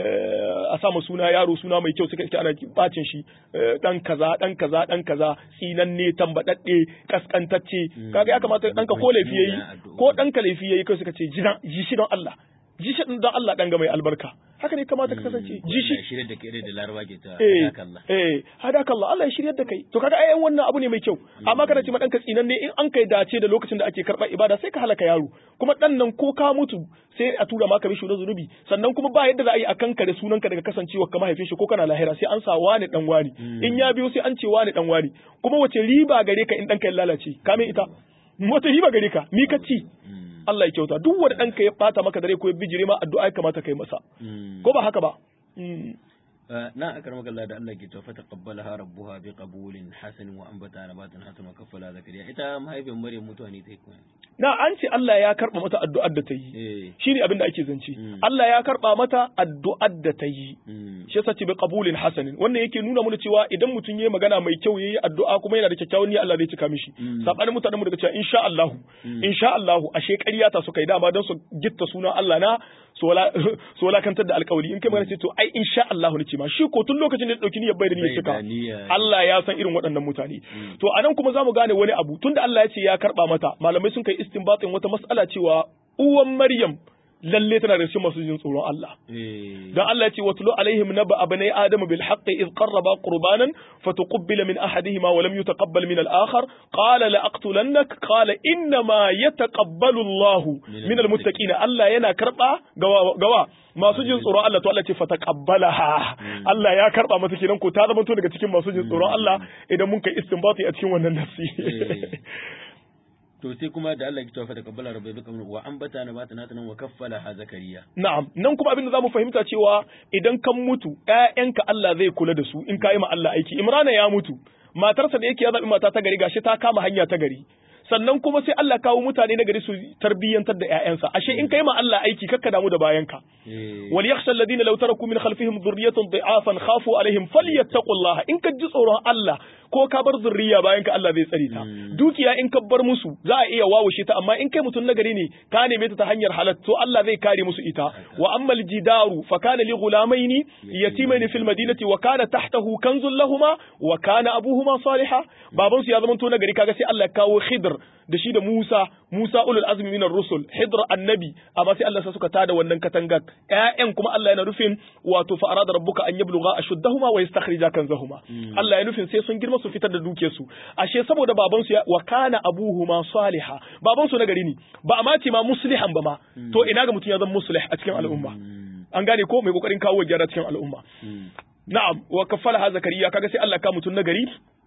B: a sa suna yaro suna mai kyau suka iske ana bacin shi dan kaza dan kaza dan kaza tsinanne tambadadde kaskantacce kaga ya kamata ɗanka ko laifi yayi ko ɗanka laifi yayi kai suka ce ji shi don Allah ji shi don Allah ɗan ga mai albarka haka ne kamata ka kasance ji shi
A: shirye da kai da laraba ke ta
B: eh eh hadakallah Allah ya shiryar da kai to kaga ai wannan abu ne mai kyau amma kana ce ma ɗanka tsinan ne in an kai dace da lokacin da ake karɓar ibada sai ka halaka yaro kuma ɗan nan ko ka mutu sai a tura maka mishi na zunubi sannan kuma ba yadda za a yi a kanka da sunanka daga kasancewa ka mahaifin shi ko kana lahira sai an sa wani dan wani in ya biyo sai an ce wani dan wani kuma wace riba gare ka in ɗanka ya lalace kame ita wata riba gare ka mi ka ci Allah ya kyauta duk wanda ɗanka ya bata maka dare ko ya bijire ma addu'a ya kamata kai masa ko ba haka ba
A: na akar magalla da Allah ke cewa fa taqabbalaha rabbuha bi qabulin hasan wa anbata nabatan hasan wa kaffala zakariya ita mahaifin Maryam mutuwa ne ta kuma
B: na an ce Allah ya karba mata addu'ar da ta yi shine abin da ake zance Allah ya karba mata addu'ar da ta yi shi yasa ce bi qabulin hasanin wannan yake nuna mana cewa idan mutum yayi magana mai kyau yayi addu'a kuma yana da kyakkyawan niyya Allah zai cika mishi sabanin mutanen mu daga cewa insha Allah insha Allah ashe ƙarya ta suka yi dama don su gitta sunan Allah na su walakantar da alkawari in kai magana ce to ai insha Allah ne ce ma shi ko tun lokacin da dauki niyyar bai da niyyar cika Allah ya san irin waɗannan mutane to anan kuma zamu gane wani abu tunda Allah ya ce ya karba mata malamai sun kai istinbatin wata mas'ala cewa uwan Maryam lalle tana da cikin masu jin tsoron Allah. Dan Allah ya ce wa tulu alaihim naba abnai adama bil haqqi id qarraba qurbanan fatuqbila min ahadihima wa lam yutaqabbal min al akhar qala la aqtulannak qala inna ma yataqabbalu Allah min al muttaqin Allah yana karba gawa gawa masu jin tsoron Allah to Allah ce fataqabbalaha Allah ya karba mata kenan ko ta zama to daga cikin masu jin tsoron Allah idan mun kai istinbati a cikin wannan nafsi
A: to sai kuma da Allah ya tawafa da kabbala rabbi bi kamar wa ambata na bata nata nan wa kaffala ha zakariya
B: na'am nan kuma abin da zamu fahimta cewa idan kan mutu ƴaƴanka Allah zai kula da su in ka yi ma Allah aiki Imrana ya mutu matarsa da yake ya zabi mata ta gari gashi ta kama hanya ta gari sannan kuma sai Allah kawo mutane na gari su tarbiyyantar da ƴaƴansa ashe in kai ma Allah aiki kakka damu da bayanka wal yakhsha alladhina law taraku min khalfihim dhurriyatan dha'afan khafu alaihim falyattaqullaha in ka ji tsoron Allah ko ka bar zurriya bayan ka Allah zai tsare ta dukiya in ka bar musu za a iya wawushe ta amma in kai mutum nagari ne ka neme ta ta hanyar halal to Allah zai kare musu ita wa ammal jidaru fa kana li ghulamaini yatimaini fil madinati wa kana tahtahu kanzun lahumā wa kana abuhuma salihah baban su ya zama to nagari kaga sai Allah ya kawo Khidr da shi da Musa Musa ulul azmi minar rusul Khidr annabi amma sai Allah sa suka tada wannan katangar ƴaƴan kuma Allah yana nufin wato fa arada rabbuka an yablugha ashuddahuma wa yastakhrija kanzahuma Allah ya nufin sai sun girma su fitar da dukiyarsu ashe saboda baban su wa kana abuhuma saliha baban su nagari ne ba a mace ma muslihan ba ma to ina ga mutum ya zama muslih a cikin al'umma an gane ko mai kokarin kawo gyara cikin al'umma na'am wa kaffala zakariya kaga sai Allah ka mutum nagari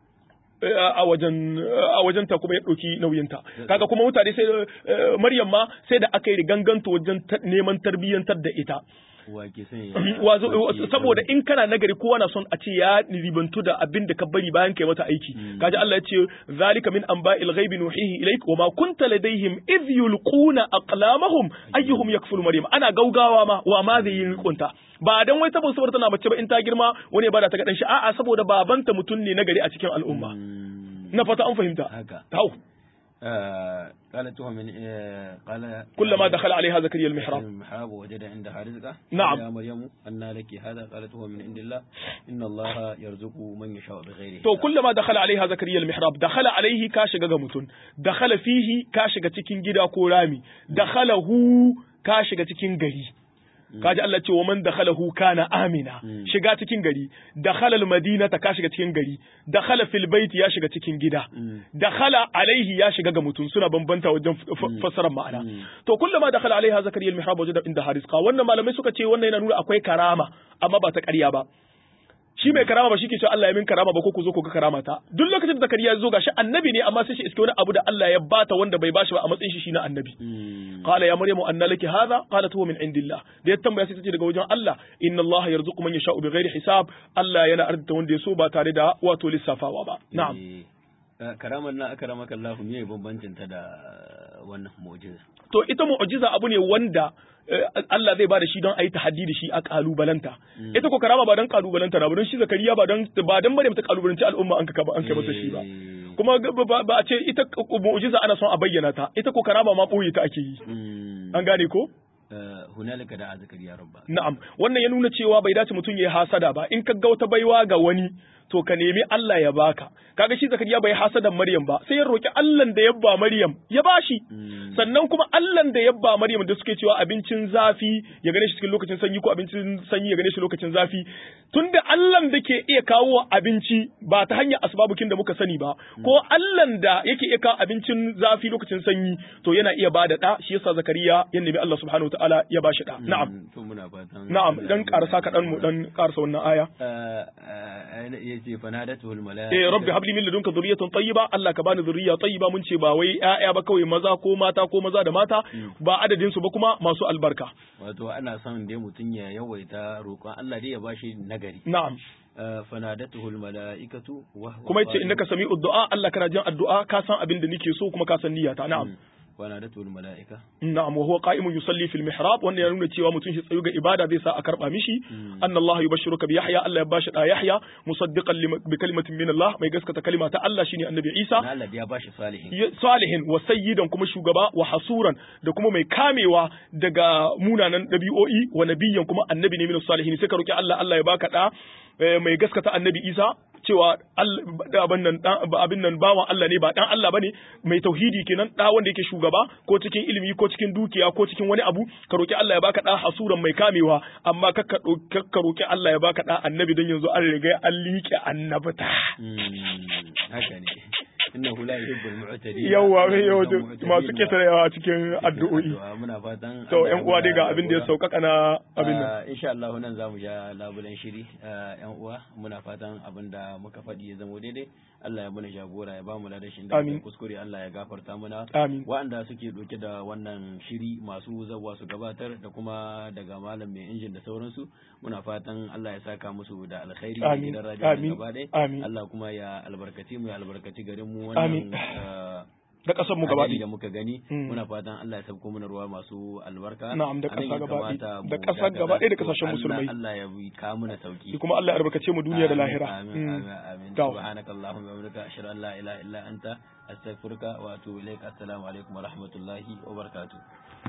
B: a wajen a wajen ta kuma ya ɗauki nauyinta kaga kuma mutane sai Maryam ma sai da aka yi ganganto wajen neman tarbiyyantar da ita saboda in kana nagari kowa na son a ce ya ribantu da abin da ka bari bayan kai mata aiki kaji Allah ya ce zalika min anba'il ghaibi nuhihi ilaik wa ma kunta ladaihim idh yulquna aqlamahum ayyuhum yakfulu maryam ana gaugawa ma wa ma zai yi kunta ba dan wai saboda saboda tana mace ba in ta girma wani ba da ta ga dan shi a'a saboda babanta mutum ne nagari a cikin al'umma na fata an fahimta hau
A: قالت هو من قال
B: كلما دخل عليها زكريا المحراب
A: المحراب وجد عندها رزقا
B: نعم
A: يا مريم أن لك هذا قالت هو من عند الله إن الله يرزق من يشاء بغير
B: to kullama dakhala alaiha zakariya almihrab dakhala alaihi ka shiga ga mutun dakhala fihi ka shiga cikin gida ko rami dakhalahu ka shiga cikin gari kaji Allah ce wa man dakhalahu kana amina shiga cikin gari dakhala almadinata ka shiga cikin gari dakhala fil baiti ya shiga cikin gida dakhala alaihi ya shiga ga mutum suna bambanta wajen fassarar ma'ana to kullama dakhala alaiha zakariya almihrab wajada inda harizqa wannan malamai suka ce wannan yana nuna akwai karama amma ba ta ƙarya ba shi mai karama ba shi ke cewa Allah ya min karama ba ko ku zo ku ga karama ta duk lokacin da zakariya ya zo gashi annabi ne amma sai shi iske wani abu da Allah ya bata wanda bai bashi ba a matsayin shi shi na annabi qala ya maryamu anna laki hadha qalat huwa min indillah da ya tambaya sai ta ce daga wajen Allah inna Allah yarzuqu man yasha'u bighairi hisab Allah yana arzita wanda ya so ba tare da wato lissafawa ba na'am
A: karamar na akramaka Allah me bambancin ta da wannan mu'jiza
B: to ita mu'jiza abu ne wanda Allah zai ba da shi don a yi tahaddi da shi a kalubalanta ita ko karama ba don kalubalanta na ba don shi zakariya ba don ba don Maryam ta kalubalanci al'umma an ka an kai masa shi ba kuma ba a ce ita mu'jiza ana son a bayyana ta ita ko karama ma boye ta ake yi an gane ko
A: hunalika da zakariya rabba
B: na'am wannan ya nuna cewa bai dace mutum ya hasada ba in ka ga wata baiwa ga wani to ka nemi Allah ya baka kaga shi zakariya bai hasadan Maryam ba sai ya roki Allah da yabba Maryam ya bashi sannan kuma Allah da yabba Maryam da suke cewa abincin zafi ya gane shi cikin lokacin sanyi ko abincin sanyi ya gane shi lokacin zafi tunda Allah da ke iya kawo abinci ba ta hanyar asbabukin da muka sani ba ko Allah da yake iya kawo abincin zafi lokacin sanyi to yana iya bada da shi yasa zakariya ya nemi Allah subhanahu wataala ya bashi da na'am
A: to muna fatan
B: na'am dan karasa kaɗan mu dan karasa wannan aya
A: yace fanadatuhul malaika
B: eh rabbi habli min ladunka dhurriyatan tayyiba Allah ka bani dhurriya tayyiba mun ce ba wai ƴaƴa ba kawai maza ko mata ko maza da mata ba adadin su ba kuma masu albarka
A: wato ana son dai mutun ya yawaita roƙon Allah dai ya bashi nagari
B: na'am
A: fanadatuhu almalaikatu wa
B: kuma yace innaka sami'ud du'a Allah kana jin addu'a ka san abin da nake so kuma ka san niyyata na'am
A: fanadatuhu almalaika
B: na'am wa huwa qa'imun yusalli fil mihrab wanda ya nuna cewa mutum shi tsayu ga ibada zai sa a karba mishi anna Allah yubashshiruka bi Yahya Allah ya bashi da Yahya musaddiqan bi kalimatin min Allah mai gaskata kalima ta Allah shine annabi Isa
A: Allah ya bashi salihin
B: salihin wa sayyidan kuma shugaba wa hasuran da kuma mai kamewa daga munanan dabi'o'i wa nabiyyan kuma annabi ne min salihin sai ka roki Allah Allah ya baka da mai gaskata annabi Isa cewa abin nan abin nan bawan Allah ne ba dan Allah bane mai tauhidi kenan da wanda yake shugaba ko cikin ilimi ko cikin dukiya ko cikin wani abu ka roki Allah ya baka da hasuran mai kamewa amma kakka ka roki Allah ya baka da annabi don yanzu an riga an liƙe annabta
A: haka ne innahu la yuhibbul mu'tadin
B: yawa yawa masu ketarawa cikin addu'o'i
A: muna fatan
B: to ƴan uwa dai ga abin da ya sauƙaƙa na abin nan
A: insha Allah nan zamu ja labulen shiri ƴan uwa muna fatan abin da muka faɗi ya zama daidai Allah ya muna jagora ya bamu ladashin da kuskure Allah ya gafarta muna
B: amin
A: waɗanda suke ɗauke da wannan shiri masu zawa su gabatar da kuma daga malam mai injin da sauransu muna fatan Allah ya saka musu da alkhairi da gidan radio gaba ɗaya Allah kuma ya albarkaci mu ya albarkaci garin mu wannan
B: da kasar mu gaba
A: da muka gani muna fatan Allah ya sabko mana ruwa masu albarka
B: na'am da kasa gaba da kasar gaba da kasashen musulmai
A: Allah ya bi ka mana sauki
B: kuma Allah ya albarkace mu duniya da lahira
A: amin amin amin subhanakallahumma wa bihamdika ashhadu an la ilaha illa anta astaghfiruka wa atubu ilaik assalamu alaikum wa rahmatullahi wa barakatuh